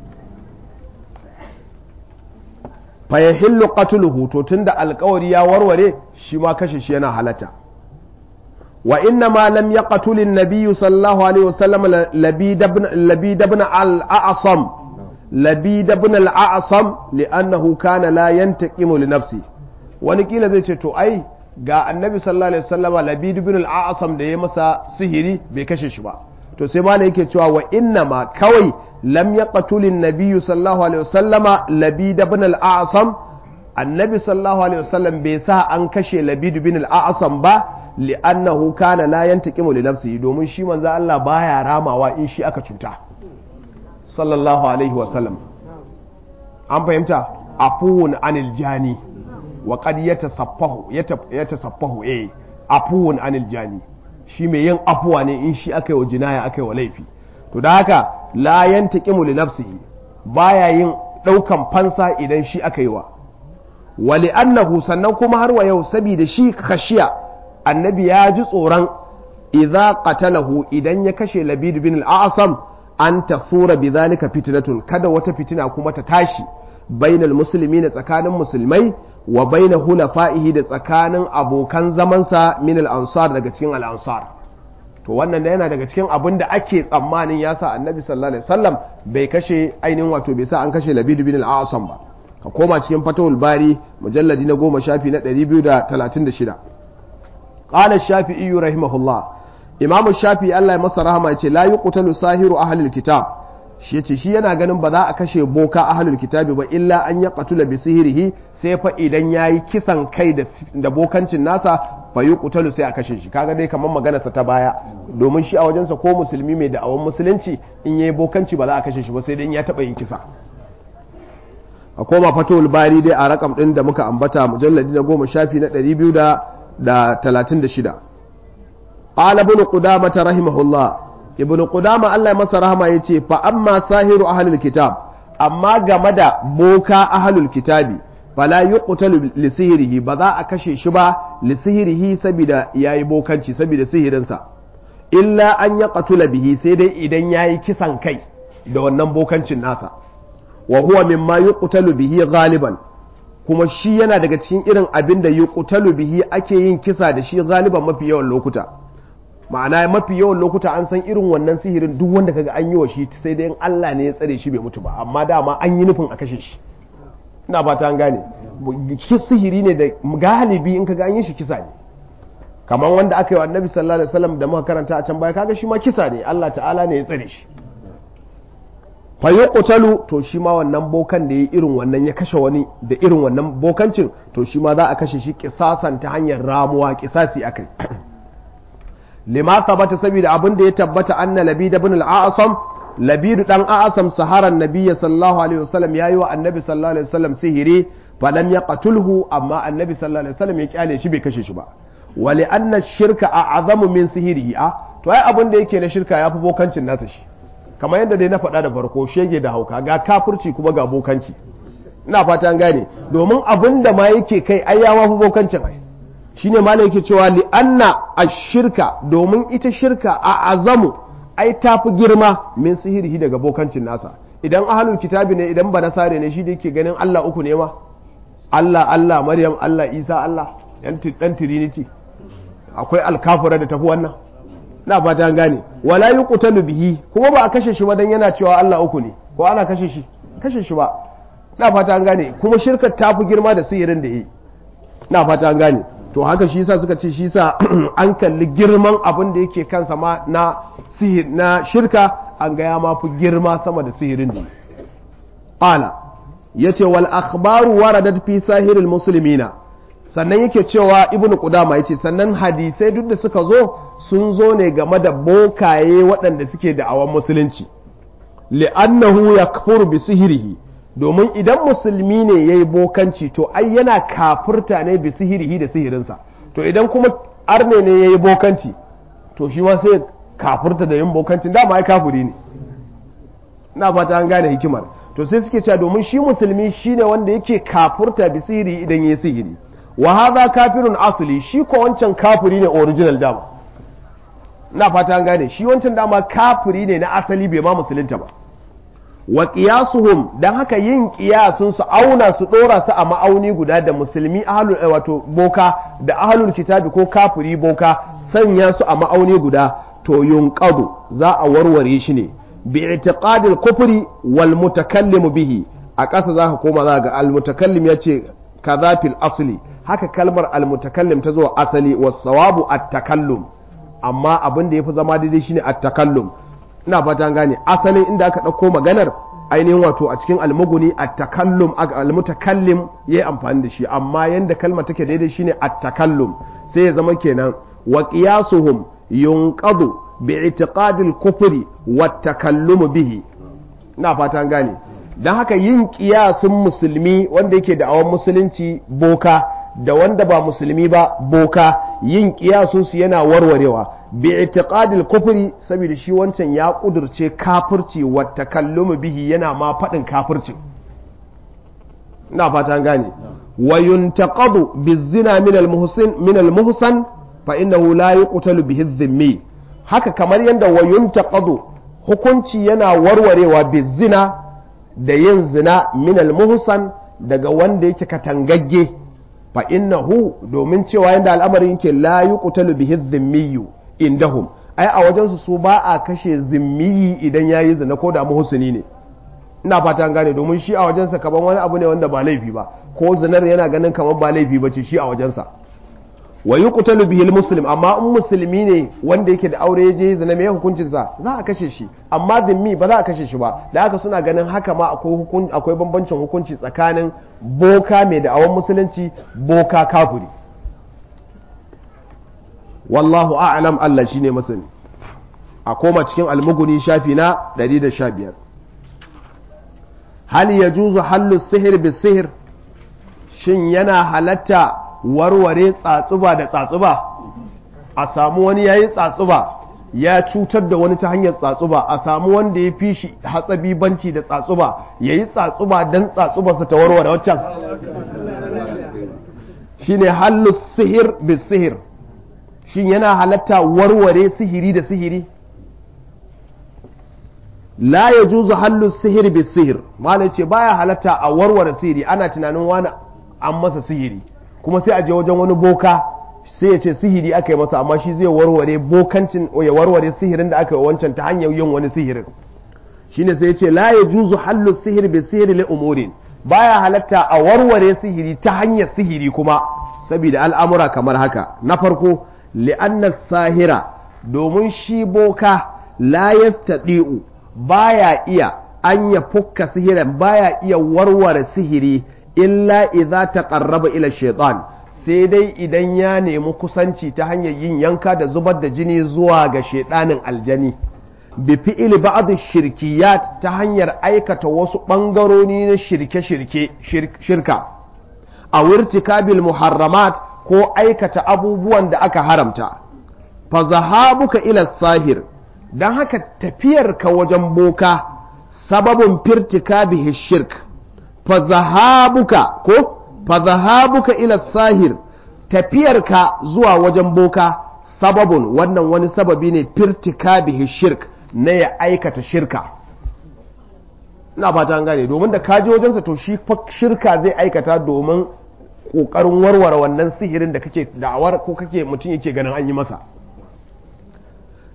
fayahillu qatluhu to tunda alkawari ya warware shi ma kashe shi yana halatta wa inna ma lam yaqtul an-nabiy sallallahu alaihi wasallam labid ibn labid ibn al-a'sam labid ibn al-a'sam li'annahu kana la yantaqimu li nafsi wani kila zai ce to ai ga annabi sallallahu alaihi wasallama labid ibn al-a'sam da ya masa sihiri bai kashe shi ba to sai malai yake cewa wa inna ma kawai lam yaqtul an-nabiy sallallahu alaihi wasallama labid ibn al-a'sam annabi sallallahu alaihi wasallam bai sa an kashe labid ibn al-a'sam ba li'annahu kana la yantaqimu li nafsihi domin shi manzo Allah baya ramawa in shi aka cuta sallallahu alaihi wasallam an fahimta afuwun anil jani wa qad yatasaffahu yatasaffahu eh afuwun anil jani shi mai yin afuwa ne in shi aka yi wa jinaya aka yi wa laifi to da haka la yantaqimu li nafsihi baya yin daukan fansa idan shi aka yi wa wali annahu sannan kuma har wa yau saboda shi khashiya annabi ya ji tsoron idza qatalahu idan ya kashe labid bin al-a'sam an tafura bi zalika fitnatun kada wata fitina kuma ta tashi bainal muslimina tsakanin musulmai wa baina hulafa'ihi da tsakanin abokan zamansa min al-ansar daga cikin al-ansar to wannan yana daga cikin abin da ake tsammanin ya sa annabi sallallahu alaihi wasallam bai kashe ainihin wato bai sa an kashe labid bin al-a'sam ba ka koma cikin fatawul bari mujalladi na goma shafi na 236 qala shafi'i rahimahullah imamu shafi Allah ya masa rahama ya ce la yuqtalu sahiru ahlil kitab shi yace shi yana ganin ba za a kashe boka ahlul kitabi ba illa an ya qatula bi sihirihi sai fa idan yayi kisan kai da da bokancin nasa fa yuqtalu sai a kashe shi kaga dai kamar magana sa ta baya domin shi a wajensa ko musulmi mai da'awan musulunci in yayi bokanci ba za a kashe shi ba sai dai in ya taba yin kisa a koma fatul bari dai a rakam din da muka ambata mujalladi na goma shafi na 236 قال ابن قدامة رحمه الله ابن قدامة الله مسا رحمه يتي فأما ساهر أهل الكتاب أما جمد بوكا أهل الكتاب فلا يقتل لسهره بذا أكشي شبا لسهره سبدا ياي بوكانشي سبدا سهرنسا إلا أن يقتل به سيدي إذن ياي كسان كي da wannan bokancin nasa wa huwa mimma yuqtalu bihi ghaliban kuma shi yana daga cikin irin abin da yuqtalu bihi ake yin kisa da shi galiban mafi yawan lokuta ma'ana mafi yawan lokuta an san irin wannan sihirin duk wanda kaga an yi wa shi sai dai in Allah ne ya tsare shi bai mutu ba amma dama an yi nufin a kashe shi ina fata an gane sihiri ne da galibi in kaga an yi shi kisa ne kamar wanda aka yi wa annabi sallallahu alaihi wasallam da muka karanta a can baya kaga shi ma kisa ne Allah ta'ala ne ya tsare shi fa yuqtalu to shi ma wannan bokan da ya irin wannan ya kashe wani da irin wannan bokancin to shi ma za a kashe shi kisasan ta hanyar ramuwa kisasi akai lima sabata saboda abin da ya tabbata anna labid ibn al-a'sam labid dan a'sam saharan nabiyyi sallallahu alaihi wasallam yayi wa annabi sallallahu alaihi wasallam sihiri falam yaqtulhu amma annabi sallallahu alaihi wasallam ya kyale shi bai kashe shi ba wali anna shirka a'zamu min sihirihi a to ai abin da yake na shirka yafi bokancin nasa shi kamar yadda dai na faɗa da farko shege da hauka ga kafirci kuma ga bokanci ina fata an gane domin abin da ma yake kai ai ya mafi bokancin ai shine malai yake cewa li anna ashirka domin ita shirka a azamu ai tafi girma min sihirihi daga bokancin nasa idan ahlul kitabi ne idan ba nasare ne shi da yake ganin Allah uku ne ma Allah Allah Maryam Allah Isa Allah dan trinity akwai alkafura da tafi wannan na fata an gane wala yuqtalu bihi kuma ba a kashe shi ba dan yana cewa Allah uku ne ko ana kashe shi kashe shi ba na fata an gane kuma shirkar ta fi girma da sihirin da yi na fata an gane to haka shi yasa suka ce shi yasa an kalli girman abin da yake kansa ma na sihir na shirka an ga ya ma fi girma sama da sihirin da yi qala yace wal akhbaru waradat fi sahiril muslimina sannan yake cewa ibnu qudama yace sannan hadisai duk da suka zo sun zo ne game da bokaye waɗanda suke da awan musulunci li'annahu yakfuru bi sihirihi domin idan musulmi ne yayi bokanci to ai yana kafirta ne bi sihirihi da sihirinsa to idan kuma arne ne yayi bokanci to shi ma sai kafirta da yin bokancin dama ai kafiri ne ina fata an gane hikimar to sai suke cewa domin shi musulmi shine wanda yake kafurta bi sihiri idan yayi sihiri wa hadha kafirun asli shi ko wancan kafiri ne original dama ina fata an gane shi wancan dama kafiri ne na asali bai ma musulunta ba wa qiyasuhum dan haka yin qiyasun su auna su dora su a ma'auni guda da musulmi ahlul wato boka da ahlul kitabi ko kafiri boka sanya su a ma'auni guda to yunqadu za a warware shi ne باعتقاد الكفر والمتكلم به a ƙasa za ka koma za ga almutakallim ya ce kaza fil asli haka kalmar almutakallim ta zo asali wasawabu at-takallum amma abin da yafi zama daidai shine at-takallum ina fata gane asalin inda aka ɗauko maganar ainihin wato a cikin almuguni at-takallum almutakallim yayi amfani da shi amma yanda kalmar take daidai shine at-takallum sai ya zama kenan wa qiyasuhum yunqadu bi'itiqadil kufri wat takallumu bihi ina fatan gane dan haka yin kiyasin musulmi wanda yake da awan musulunci boka da wanda ba musulmi ba boka yin kiyasun su yana warwarewa bi'itiqadil kufri saboda shi wancan ya kudurce kafirci wat takallumu bihi yana ma fadin kafircin ina fatan gane wa yuntaqadu bizina min al-muhsin min al-muhsan fa innahu la yuqtalu bihi dhimmi haka kamar yadda wayun taqadu hukunci yana warwarewa bizina da yin zina minal muhsan daga wanda yake katangagge fa innahu domin cewa yadda al'amarin yake la yuqtalu bihi dhimmiyu indahum ai a wajen su su ba a kashe zimmiyi idan yayi zina ko da muhsini ne ina fata gane domin shi a wajensa kaman wani abu ne wanda ba laifi ba ko zinar yana ganin kamar ba laifi ba ce shi a wajensa wa yuqtalu bihi muslim amma in musulmi ne wanda yake da aure je zina mai hukuncin sa za a kashe shi amma zimmi ba za a kashe shi ba da haka suna ganin haka ma akwai hukun akwai bambancin hukunci tsakanin boka mai da awan musulunci boka kafiri wallahu a'lam Allah shine masani a koma cikin almuguni shafi na 115 hal yajuzu hallu sihir bis sihir shin yana halatta warware tsatsuba da tsatsuba a samu wani yayi tsatsuba ya cutar da wani ta hanyar tsatsuba a samu wanda ya fi shi hatsabi banci da tsatsuba ya yi tsatsuba don tsatsubarsa ta warware waccan shine hallu sihir bis sihir shin yana halatta warware sihiri da sihiri la ya juzu hallu sihir bis sihir malai ce baya halatta a warware sihiri ana tunanin wani an masa sihiri kuma sai a je wajen wani boka sai ya ce sihiri aka yi masa amma shi zai warware bokancin ya warware sihirin da aka yi wancan ta hanyar yin wani sihirin shine sai ya ce la ya juzu hallu sihir bi sihiri li umurin baya halatta a warware sihiri ta hanyar sihiri kuma saboda al'amura kamar haka na farko li'anna sahira domin shi boka la yastadi'u baya iya an ya fukka sihirin baya iya warware sihiri illa idza taqarraba ila shaitan sai dai idan ya nemi kusanci ta hanyar yin yanka da zubar da jini zuwa ga shaidanin aljani bi fi'il ba'd shirkiyat ta hanyar aikata wasu bangarori na shirke-shirke shirka a wirtikabil muharramat ko aikata abubuwan da aka haramta fa zahabuka ila sahir dan haka tafiyarka wajen boka sababin firtikabihi shirk fa zahabuka ko fa zahabuka ila sahir tafiyarka zuwa wajen boka sababun wannan wani sababi ne firtikabihi shirk na ya aikata shirka ina fata an gane domin da kaji wajensa to shi shirka zai aikata domin kokarin warware wannan sihirin da kake da'awar ko kake mutum yake ganin an yi masa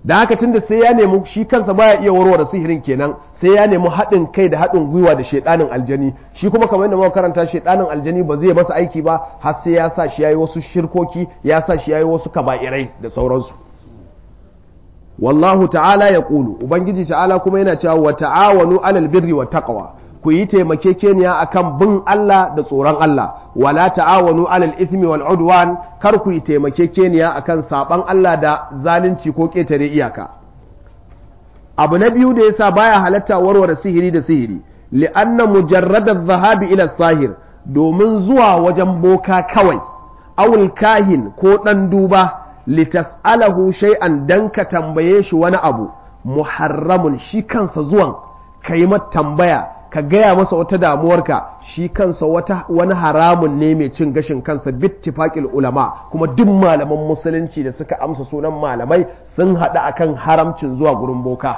da haka tunda sai ya nemi shi kansa baya iya warware sihirin kenan sai ya nemi haɗin kai da haɗin gwiwa da shaidanin aljani shi kuma kamar yadda muka karanta shaidanin aljani ba zai masa aiki ba har sai ya sa shi yayi wasu shirkoki ya sa shi yayi wasu kaba'irai da sauransu wallahu ta'ala ya ƙulu ubangiji ta'ala kuma yana cewa wa ta'awanu alal birri wa taqwa ku yi taimakekeniya akan bin Allah da tsoron Allah wala ta'awanu alal ithmi wal udwan kar ku yi taimakekeniya akan saban Allah da zalunci ko ketare iyaka abu na biyu da yasa baya halatta warware sihiri da sihiri li'anna mujarrada dhahabi ila sahir domin zuwa wajen boka kawai awul kahin ko dan duba litas'alahu shay'an dan ka tambaye shi wani abu muharramun shi kansa zuwan kai mata tambaya ka gaya masa wata damuwarka shi kansa wata wani haramun ne mai cin gashin kansa bittifaqil ulama kuma duk malaman musulunci da suka amsa sunan malamai sun haɗu akan haramcin zuwa gurin boka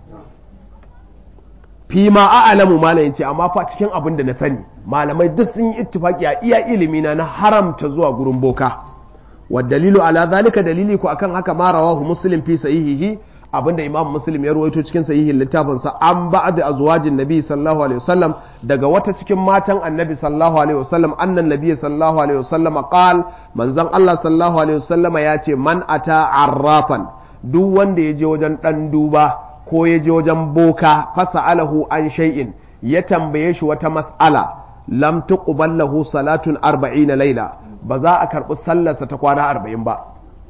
fi ma a'lamu malam yace amma fa cikin abin da na sani malamai duk sun yi ittifaqi a iya ilimi na na haramta zuwa gurin boka wa dalilu ala zalika dalili ko akan haka ma rawahu muslim fi sahihihi abinda imam muslim ya ruwaito cikin sahihin littafinsa an ba'd azwajin nabi sallallahu alaihi wasallam daga wata cikin matan annabi sallallahu alaihi wasallam annan nabi sallallahu alaihi wasallam qal manzon Allah sallallahu alaihi wasallam ya ce man ata arrafan duk wanda ya je wajen dan duba ko ya je wajen boka fasa'alahu an shay'in ya tambaye shi wata mas'ala lam tuqbal lahu salatun 40 laila ba za a karbi sallarsa ta kwana 40 ba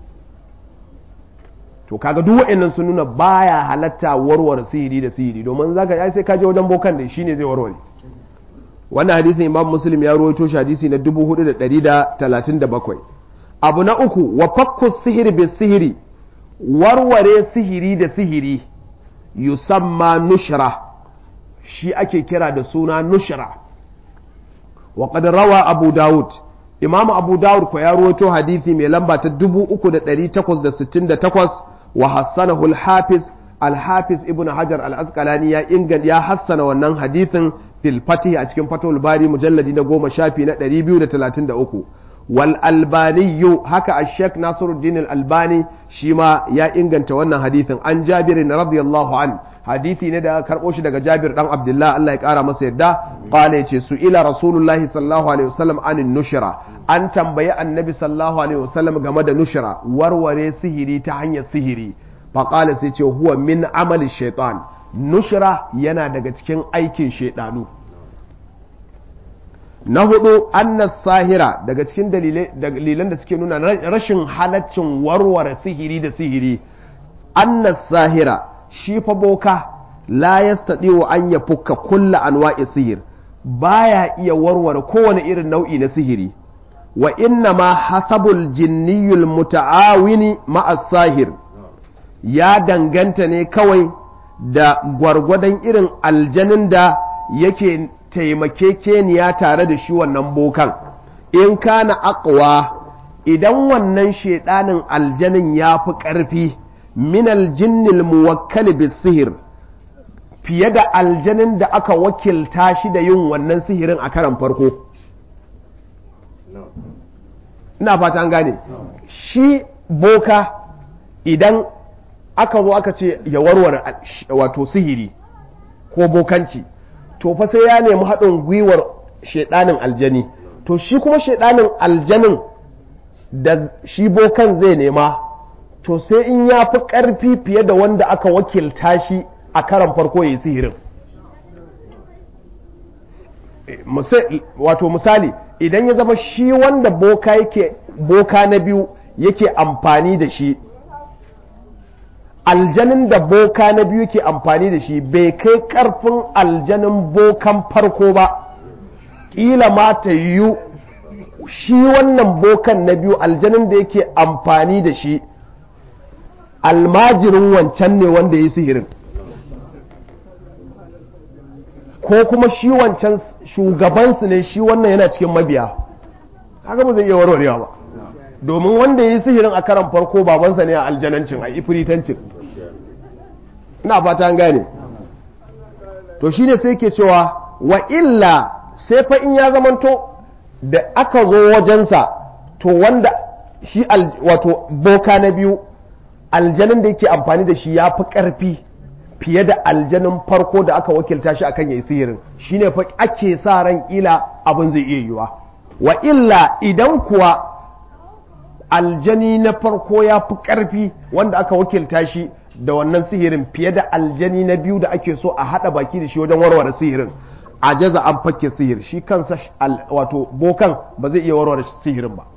to kaga duk wa'annan sun nuna baya halatta warware sihiri da sihiri domin zaka ai sai ka je wajen bokan da shine zai warware wannan hadisin imam muslim ya rawaito shi hadisi na 4137 abu na uku wa fakku sihiri bi sihiri warware sihiri da sihiri yusamma nushra shi ake kira da suna nushra wa qad rawa abu daud imam abu daud ko ya rawaito hadisi mai lamba ta 3868 wa hassanahu al-hafiz al-hafiz ibn hajar al-asqalani ya inganta ya hassana wannan hadithin fil fatih a cikin fatul bari mujalladi na goma shafi na 233 wal albani haka ash-shaykh nasiruddin al-albani shi ma ya inganta wannan hadithin an jabir radiyallahu an hadithi ne da karbo shi daga jabir dan abdullah Allah ya kara masa yadda qala yace su ila rasulullahi sallallahu alaihi wasallam anin nushra an tambayi annabi sallallahu alaihi wasallam game da nushra warware sihiri ta hanyar sihiri faƙala sai ce huwa min amali shaitan nushra yana daga cikin aikin shaidanu na hudu annas sahira daga cikin dalilan da suke nuna rashin halaccin warware sihiri da sihiri annas sahira shi fa boka la yastati'u an yafukka kulla anwa'i sihir baya iya warware kowane irin nau'i na sihiri wa inna ma hasabul jinniyul muta'awini ma'as sahir ya danganta ne kawai da gwargwadon irin aljanin da yake taimakekeniya tare da shi wannan bokan in kana aqwa idan wannan shedanin aljanin ya fi ƙarfi min aljinnil muwakkal bis sihir fiye da aljanin da aka wakilta shi da yin wannan sihirin a karan farko ina fata an gane shi boka idan aka zo aka ce ya warware wato sihiri ko bokanci to fa sai ya nemi haɗin gwiwar shaidanin aljani to shi kuma shaidanin aljanin da shi bokan zai nema to sai in ya fi ƙarfi fiye da wanda aka wakilta shi a karan farko ya yi sihirin wato misali idan ya zama shi wanda boka yake boka na biyu yake amfani da shi aljanin da boka na biyu ke amfani da shi bai kai karfin aljanin bokan farko ba ƙila ma ta yiwu shi wannan bokan na biyu aljanin da yake amfani da shi almajirin wancan ne wanda ya yi sihirin ko kuma shi wancan shugabansu ne shi wannan yana cikin mabiya haka ba zai iya warwarewa ba domin wanda ya yi sihirin a karan farko babansa ne a aljanancin a ifritancin ina fata an gane to shine sai ke cewa wa illa sai fa in ya zamanto da aka zo wajensa to wanda shi wato boka na biyu aljanin da yake amfani da shi ya fi ƙarfi fiye da aljanin farko da aka wakilta shi akan yayi sihirin shine fa ake sa ran ila abin zai iya yiwa wa illa idan kuwa aljani na farko ya fi ƙarfi wanda aka wakilta shi da wannan sihirin fiye da aljani na biyu da ake so a haɗa baki da shi wajen warware sihirin a jaza an fakke sihir shi kansa wato bokan ba zai iya warware sihirin ba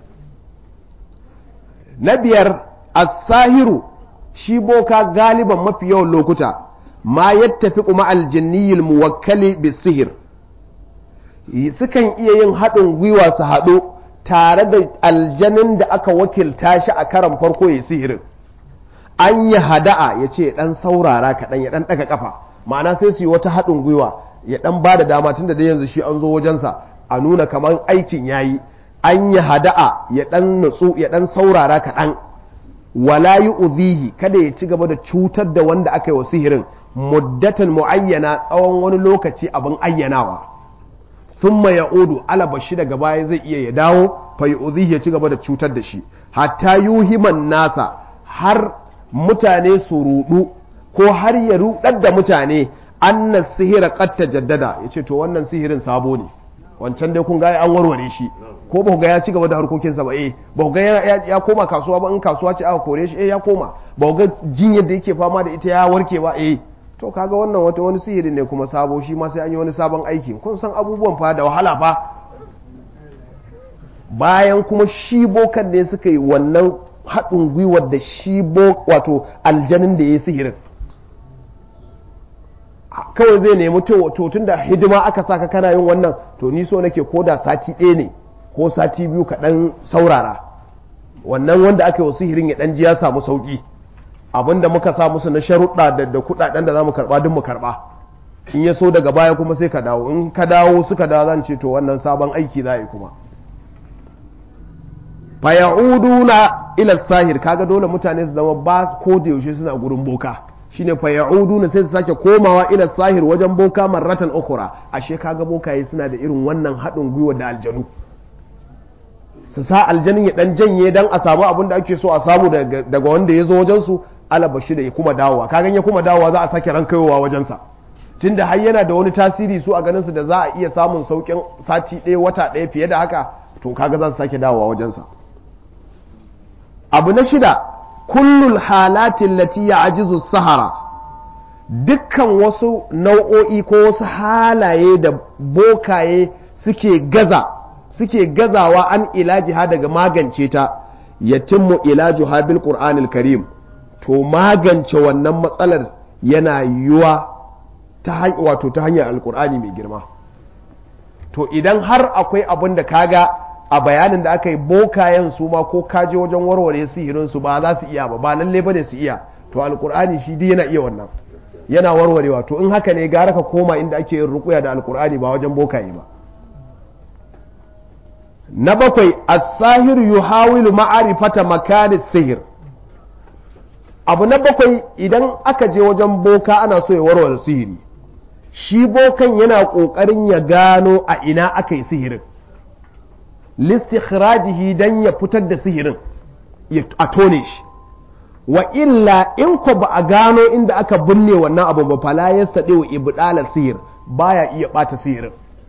na biyar as-sahiru shi boka galiban mafi yawan lokuta ma yattafi kuma aljinniyil muwakkali bisihir sukan iya yin haɗin gwiwa su haɗu tare da aljanin da aka wakilta shi a karan farko ya sihirin an yi hada'a ya ce ɗan saurara kaɗan ya ɗan ɗaga ƙafa ma'ana sai su yi wata haɗin gwiwa ya ɗan ba da dama tun da dai yanzu shi an zo wajensa a nuna kamar aikin ya yi an yi hada'a ya ɗan nutsu ya ɗan saurara kaɗan wala yi uzihi kada ya ci gaba da cutar da wanda aka yi wa sihirin muddatan mu'ayyana tsawon wani lokaci abin ayyanawa thumma ya'udu alaba shi daga baya zai iya ya dawo fa yu'zihi ya ci gaba da cutar da shi hatta yuhiman nasa har mutane su rudu ko har ya rudar da mutane anna sihira qad tajaddada yace to wannan sihirin sabo ne wancan dai kun ga an warware shi ko ba ga ya ci gaba da harkokinsa ba eh ba ga ya koma kasuwa ba in kasuwa ce aka kore shi eh ya koma ba ga jinyar da yake fama da ita ya warke ba eh to kaga wannan wata wani sihiri ne kuma sabo shi ma sai an yi wani sabon aiki kun san abubuwan fa da wahala fa bayan kuma shi bokan ne suka yi wannan haɗin gwiwar da shi wato aljanin da ya yi sihirin kawai zai nemi to tun da hidima aka saka kana yin wannan to ni so nake ko da sati ɗaya ne ko sati biyu ka ɗan saurara wannan wanda aka yi wa sihirin ya ɗan ji ya samu sauƙi abinda muka sa musu na sharuɗa da kuɗaɗen da za mu karɓa duk mu karɓa in ya so daga baya kuma sai ka dawo in ka dawo suka dawo zan ce to wannan sabon aiki za yi kuma faya'uduna ila sahir kaga dole mutane su zama ba ko da yaushe suna gurin boka shine faya'uduna sai su sake komawa ila sahir wajen boka marratan ukura ashe kaga bokaye suna da irin wannan haɗin gwiwa da aljanu su sa aljanin ya dan janye dan a samu abin da ake so a samu daga wanda ya zo wajen su alaba shi da ya kuma dawowa kagan ya kuma dawowa za a sake ran kaiwa wajensa tunda har yana da wani tasiri su a ganin su da za a iya samun saukin sati ɗaya wata ɗaya fiye da haka to kaga za su sake dawowa wajensa abu na shida kullul halatin lati ya ajizu sahara dukkan wasu nau'o'i ko wasu halaye da bokaye suke gaza suke gazawa an ilajiha daga magance ta yatimmu ilajuha bil qur'anil karim to magance wannan matsalar yana yiwuwa ta wato ta hanyar alkur'ani mai girma to idan har akwai abin da kaga a bayanin da aka yi bokayen su ma ko kaje wajen warware sihirin su ba za su iya ba ba lalle bane su iya to alkur'ani shi dai yana iya wannan yana warwarewa to in haka ne gara ka koma inda ake yin rukuya da alkur'ani ba wajen bokaye ba na bakwai as-sahir yuhawilu ma'arifata makani sihir abu na bakwai idan aka je wajen boka ana so ya warware sihiri shi bokan yana ƙoƙarin ya gano a ina aka yi sihirin listikhrajihi dan ya fitar da sihirin a tone shi wa illa in ko ba a gano inda aka binne wannan abu ba fala ya staɗe wa ibdala sihir baya iya ɓata sihirin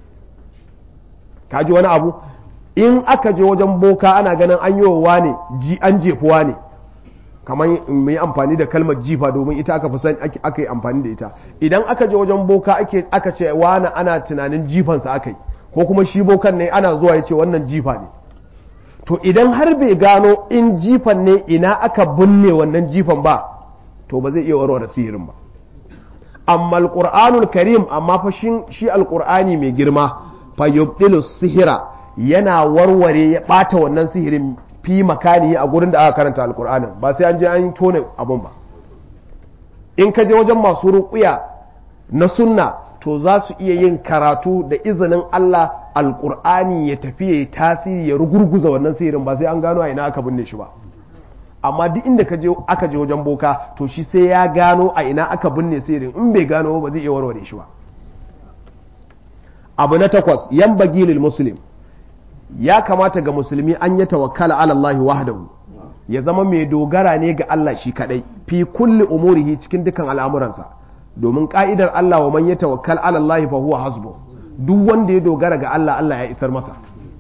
kaji wani abu in aka je wajen boka ana ganin an yi wa ne an jefuwa ne kamar mu yi amfani da kalmar jifa domin ita aka fi san aka yi amfani da ita idan aka je wajen boka aka ce wani ana tunanin jifansa aka yi ko kuma shi bokan ne ana zuwa ya ce wannan jifa ne to idan har bai gano in jifan ne ina aka binne wannan jifan ba to ba zai iya warware sihirin ba amma alqur'anul karim amma fa shi alqur'ani mai girma fa yubdilu sihira yana warware ya bata wannan sihirin fi makani a gurin da aka karanta alkur'anin ba sai an je an tone abun ba in ka je wajen masu ruƙuya na sunna to za su iya yin karatu da izinin Allah alkur'ani ya tafi ya yi tasiri ya rugurguza wannan sihirin ba sai an gano a ina aka binne shi ba amma duk inda ka je aka je wajen boka to shi sai ya gano a ina aka binne sihirin in bai gano ba zai iya warware shi ba abu na takwas yan bagilil muslim ya kamata ga musulmi an yi tawakkala ala Allah wahdahu ya zama mai dogara ne ga Allah shi kadai fi kulli umurihi cikin dukan al'amuransa domin ka'idar Allah wa man yatawakkal ala Allah fa huwa hasbu duk wanda ya dogara ga Allah Allah ya isar masa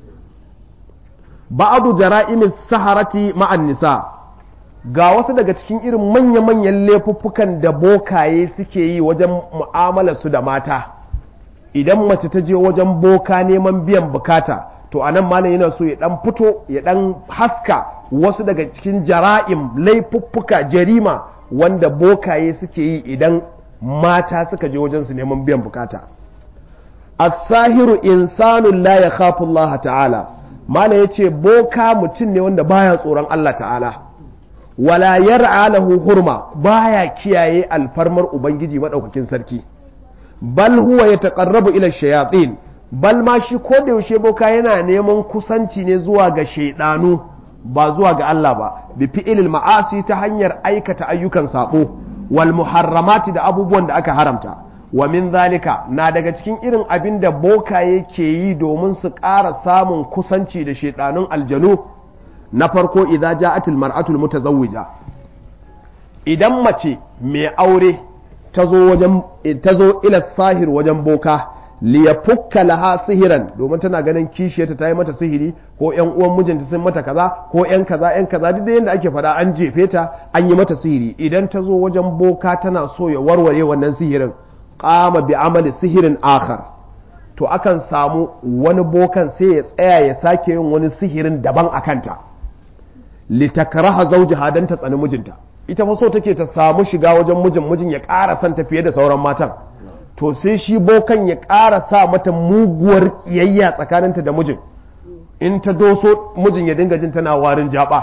ba'adu jara'imis saharati ma'an nisa ga wasu daga cikin irin manya-manyan laifuffukan da bokaye suke yi wajen mu'amalar su da mata idan mace ta je wajen boka neman biyan bukata to anan malam yana so ya dan fito ya dan haska wasu daga cikin jara'im laifuffuka jarima wanda bokaye suke yi idan mata suka je wajen su neman biyan bukata as-sahiru insanun la yakhafu Allah ta'ala malam yace boka mutum ne wanda baya tsoron Allah ta'ala wala yar'a lahu hurma baya kiyaye alfarmar ubangiji madaukakin sarki bal huwa yataqarrabu ila shayatin bal ma shi ko da yaushe boka yana neman kusanci ne zuwa ga shaidanu ba zuwa ga Allah ba bi fi'ilil ma'asi ta hanyar aikata ayyukan sabo wal muharramati da abubuwan da aka haramta wa min zalika na daga cikin irin abin da boka yake yi domin su ƙara samun kusanci da shaidanun aljanu na farko idza ja'atil mar'atul mutazawwija idan mace mai aure ta zo wajen ta zo ila sahir wajen boka liyafukka laha sihiran domin tana ganin kishiyarta ta yi mata sihiri ko yan uwan mijinta sun mata kaza ko yan kaza yan kaza duk da yadda ake faɗa an jefe ta an yi mata sihiri idan ta zo wajen boka tana so ya warware wannan sihirin qama bi amali sihirin akhar to akan samu wani bokan sai ya tsaya ya sake yin wani sihirin daban a kanta litakraha zawjaha dan ta tsani mijinta ita fa so take ta samu shiga wajen mijin mijin ya ƙara son ta fiye da sauran matan to sai shi bokan ya ƙara sa mata muguwar ƙiyayya tsakaninta da mijin in ta doso mijin ya dinga jin tana warin jaba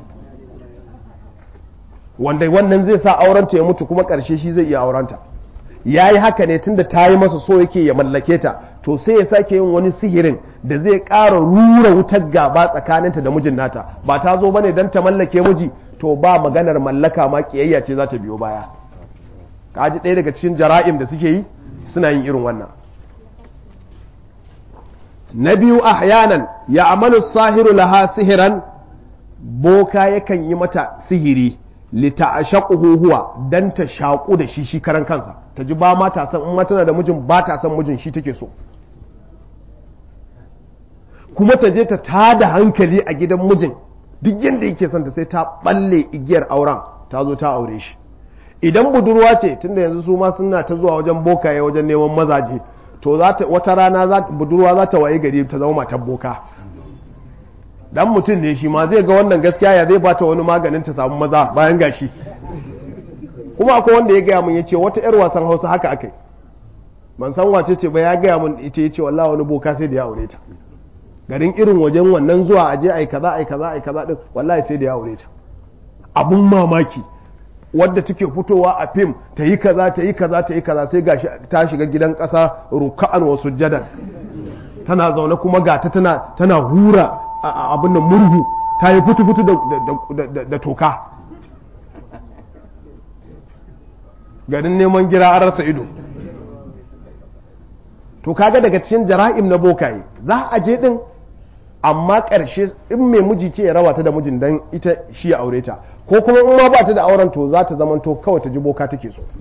wanda wannan zai sa aurenta ya mutu kuma ƙarshe shi zai iya aurenta ya yi haka ne tunda ta yi masa so yake ya mallake ta to sai ya sake yin wani sihirin da zai ƙara rura wutar gaba tsakaninta da mijin nata ba ta zo bane don ta mallake miji to ba maganar mallaka ma ƙiyayya ce za ta biyo baya kaji ɗaya daga cikin jara'im da suke yi suna yin irin wannan na biyu ahyanan ya amalu sahiru laha sihiran boka yakan yi mata sihiri lita ashaquhu huwa dan ta shaƙu da shi shi karan kansa ta ji ba ma ta san in ma tana da mijin ba ta san mijin shi take so kuma ta je ta tada hankali a gidan mijin duk yadda yake son ta sai ta balle igiyar auren ta zo ta aure shi idan budurwa ce tunda yanzu su ma suna ta zuwa wajen bokaye wajen neman mazaje to wata rana budurwa za ta waye gari ta zama matar boka dan mutum ne shi ma zai ga wannan gaskiya ya zai bata wani maganin ta samu maza bayan gashi kuma akwai wanda ya gaya mun ya ce wata yar wasan hausa haka akai ban san wace ce ba ya gaya mun ita ya ce wallahi wani boka sai da ya aure ta garin irin wajen wannan zuwa aje ai kaza ai kaza ai kaza din wallahi sai da ya aure ta abun mamaki wadda take fitowa a fim ta yi kaza ta yi kaza ta yi kaza sai gashi ta shiga gidan ƙasa ruka'an wa sujjadan tana zaune kuma gata tana tana hura abin nan murhu ta yi fitu fitu da toka garin neman gira an rasa ido to kaga daga cikin jara'im na bokaye za a je din amma ƙarshe in mai miji ce ya rawa ta da mijin dan ita shi ya aure ta ko kuma in ma ba ta da auren to za ta zamanto kawai ta ji boka take so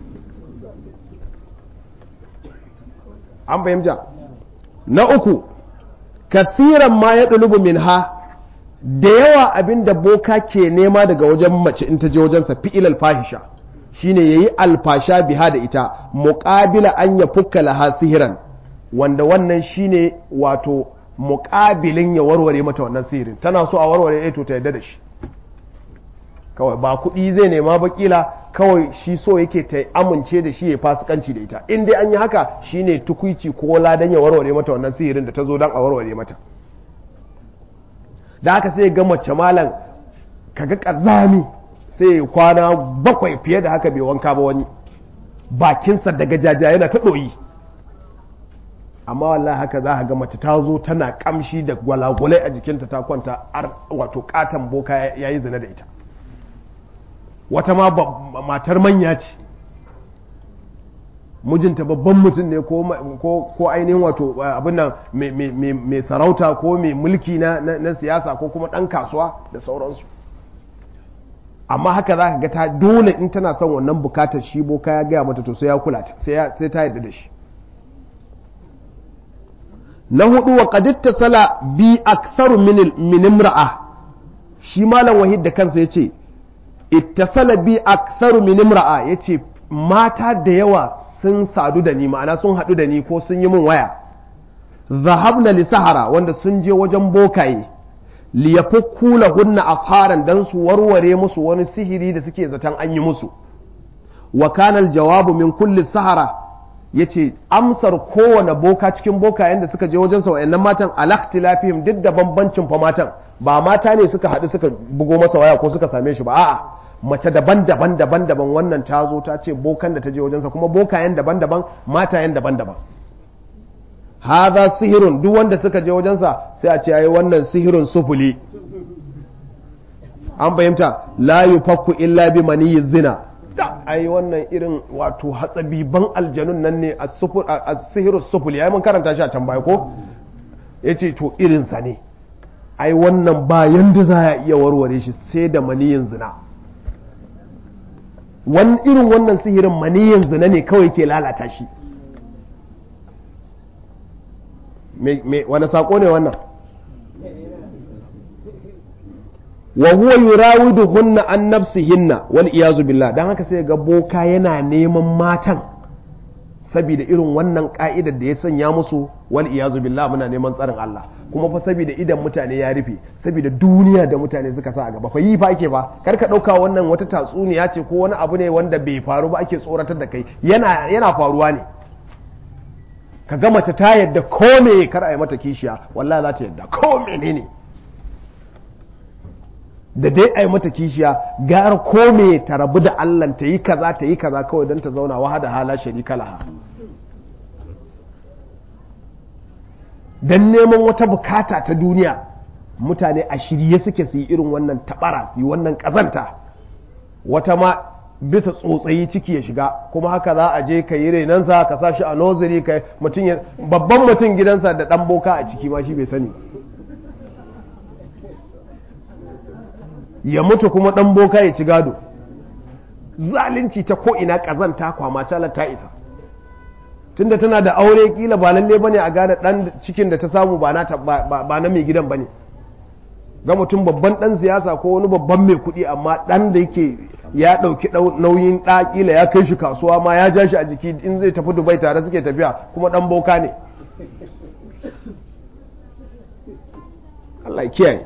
an fahimta na uku kathiran ma ya ɗulubu min ha da yawa abin da boka ke nema daga wajen mace in ta je wajensa fi'il fahisha shine yayi alfasha biha da ita muqabila an ya fukka laha sihiran wanda wannan shine wato muƙabilin ya warware mata wannan sihirin tana so a warware ya to ta yadda da shi kawai ba kuɗi zai nema ba kila kawai shi so yake ta amince da shi ya fasikanci da ita in dai an yi haka shine tukuici ko ladan ya warware mata wannan sihirin da ta zo don a warware mata da haka sai ga mace malam kaga kazami sai kwana bakwai fiye da haka bai wanka ba wani bakinsa daga jaja yana ta ɗoyi amma wallahi haka za a ga mace ta zo tana kamshi da gwalagwalai a jikinta ta kwanta wato katon boka ya yi zina da ita wata ma matar manya ce mijinta babban mutum ne ko ainihin wato abin nan mai sarauta ko mai mulki na siyasa ko kuma ɗan kasuwa da sauransu amma haka za ka ga ta dole in tana son wannan bukatar shi boka ya gaya mata to sai ya kula ta sai ta yadda da shi na hudu wa qaditta sala bi aktharu min imra'a shi malam wahid da kansa yace ittasala bi aktharu min imra'a yace mata da yawa sun sadu da ni ma'ana sun hadu da ni ko sun yi min waya zahabna li sahara wanda sun je wajen bokaye li yafukku lahunna asharan dan su warware musu wani sihiri da suke zaton an yi musu wa kana jawabu min kulli sahara yace amsar kowane boka cikin bokayen da suka je wajen sa wayannan matan alaktilafihim duk da bambancin fa matan ba mata ne suka haɗu suka bugo masa waya ko suka same shi ba a'a mace daban-daban daban-daban wannan ta zo ta ce bokan da ta je wajensa kuma bokayen daban-daban matayen daban-daban haza sihirun duk wanda suka je wajensa sai a ce yayi wannan sihirun sufuli an fahimta la yufakku illa bi maniyyi zina da ai wannan irin wato hatsabiban aljanun nan ne a sihirun sufuli ai mun karanta shi a can baya ko yace to irin sa ne ai wannan ba yanda za a iya warware shi sai da maniyin zina wani irin wannan sihirin maniyin zina ne kawai ke lalata shi wani sako ne wannan wa huwa yurawidu hunna an nafsihinna wal iyazu billah dan haka sai ga boka yana neman matan saboda irin wannan ka'idar da ya sanya musu wal iyazu billah muna neman tsarin Allah kuma fa saboda idan mutane ya rufe saboda duniya da mutane suka sa a gaba fa yi fa ake ba kar ka dauka wannan wata tatsuniya ce ko wani abu ne wanda bai faru ba ake tsoratar da kai yana yana faruwa ne ka ga mace ta yadda ko me kar a yi mata kishiya wallahi za ta yadda ko menene da dai a yi mata kishiya gara ko me ta rabu da Allah ta yi kaza ta yi kaza kawai don ta zauna wahada hala sharika laha don neman wata bukata ta duniya mutane a shirye suke su yi irin wannan tabara su yi wannan kazanta wata ma bisa tsotsayi ciki ya shiga kuma haka za a je ka yi renansa ka sa shi a noziri ka mutum ya babban mutum gidansa da dan boka a ciki ma shi bai sani ya mutu kuma dan boka ya ci gado zalunci ta ko ina kazanta kwama calar ta isa tunda tana da aure kila ba lalle bane a gane dan cikin da ta samu ba na ba na mai gidan bane ga mutum babban dan siyasa ko wani babban mai kuɗi amma dan da yake ya ɗauki nauyin ɗa kila ya kai shi kasuwa ma ya ja shi a jiki in zai tafi dubai tare suke tafiya kuma dan boka ne Allah ya kiyaye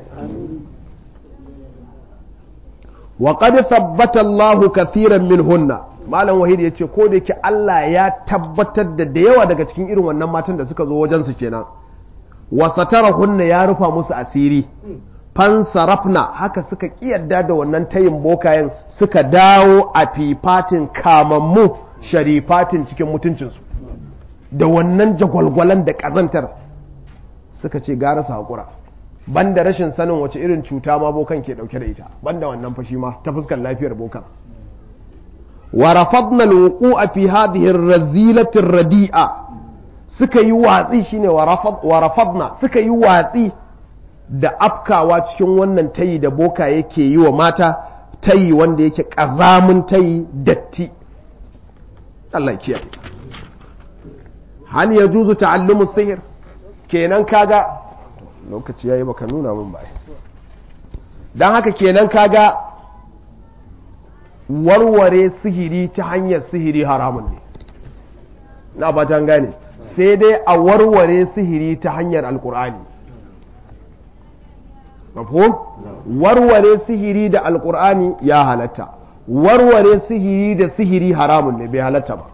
wa qad thabbata Allah kathiran minhunna malam wahid ya ce ko da yake Allah ya tabbatar da da yawa daga cikin irin wannan matan da suka zo wajen su kenan wa satarahunna ya rufa musu asiri fansarafna haka suka kiyarda da wannan tayin bokayen suka dawo a fifatin kamammu sharifatin cikin mutuncinsu da wannan jagwalgwalan da ƙazantar suka ce gara su haƙura banda rashin sanin wace irin cuta ma bokan ke ɗauke da ita banda wannan fashi ma ta fuskar lafiyar bokan wa rafadna alwuqu'a fi hadhihi ar-razilati radi'a suka yi watsi shine wa rafadna suka yi watsi da afkawa cikin wannan tayi da boka yake yi wa mata tayi wanda yake ƙazamin tayi datti Allah kiyaye hal ya juzu ta'allumu sihir kenan kaga lokaci yayi baka nuna min ba dan haka kenan kaga warware sihiri ta hanyar sihiri haramun ne na ba gane sai dai a warware sihiri ta hanyar alkur'ani mafhum warware sihiri da alkur'ani ya halatta warware sihiri da sihiri haramun ne bai halatta ba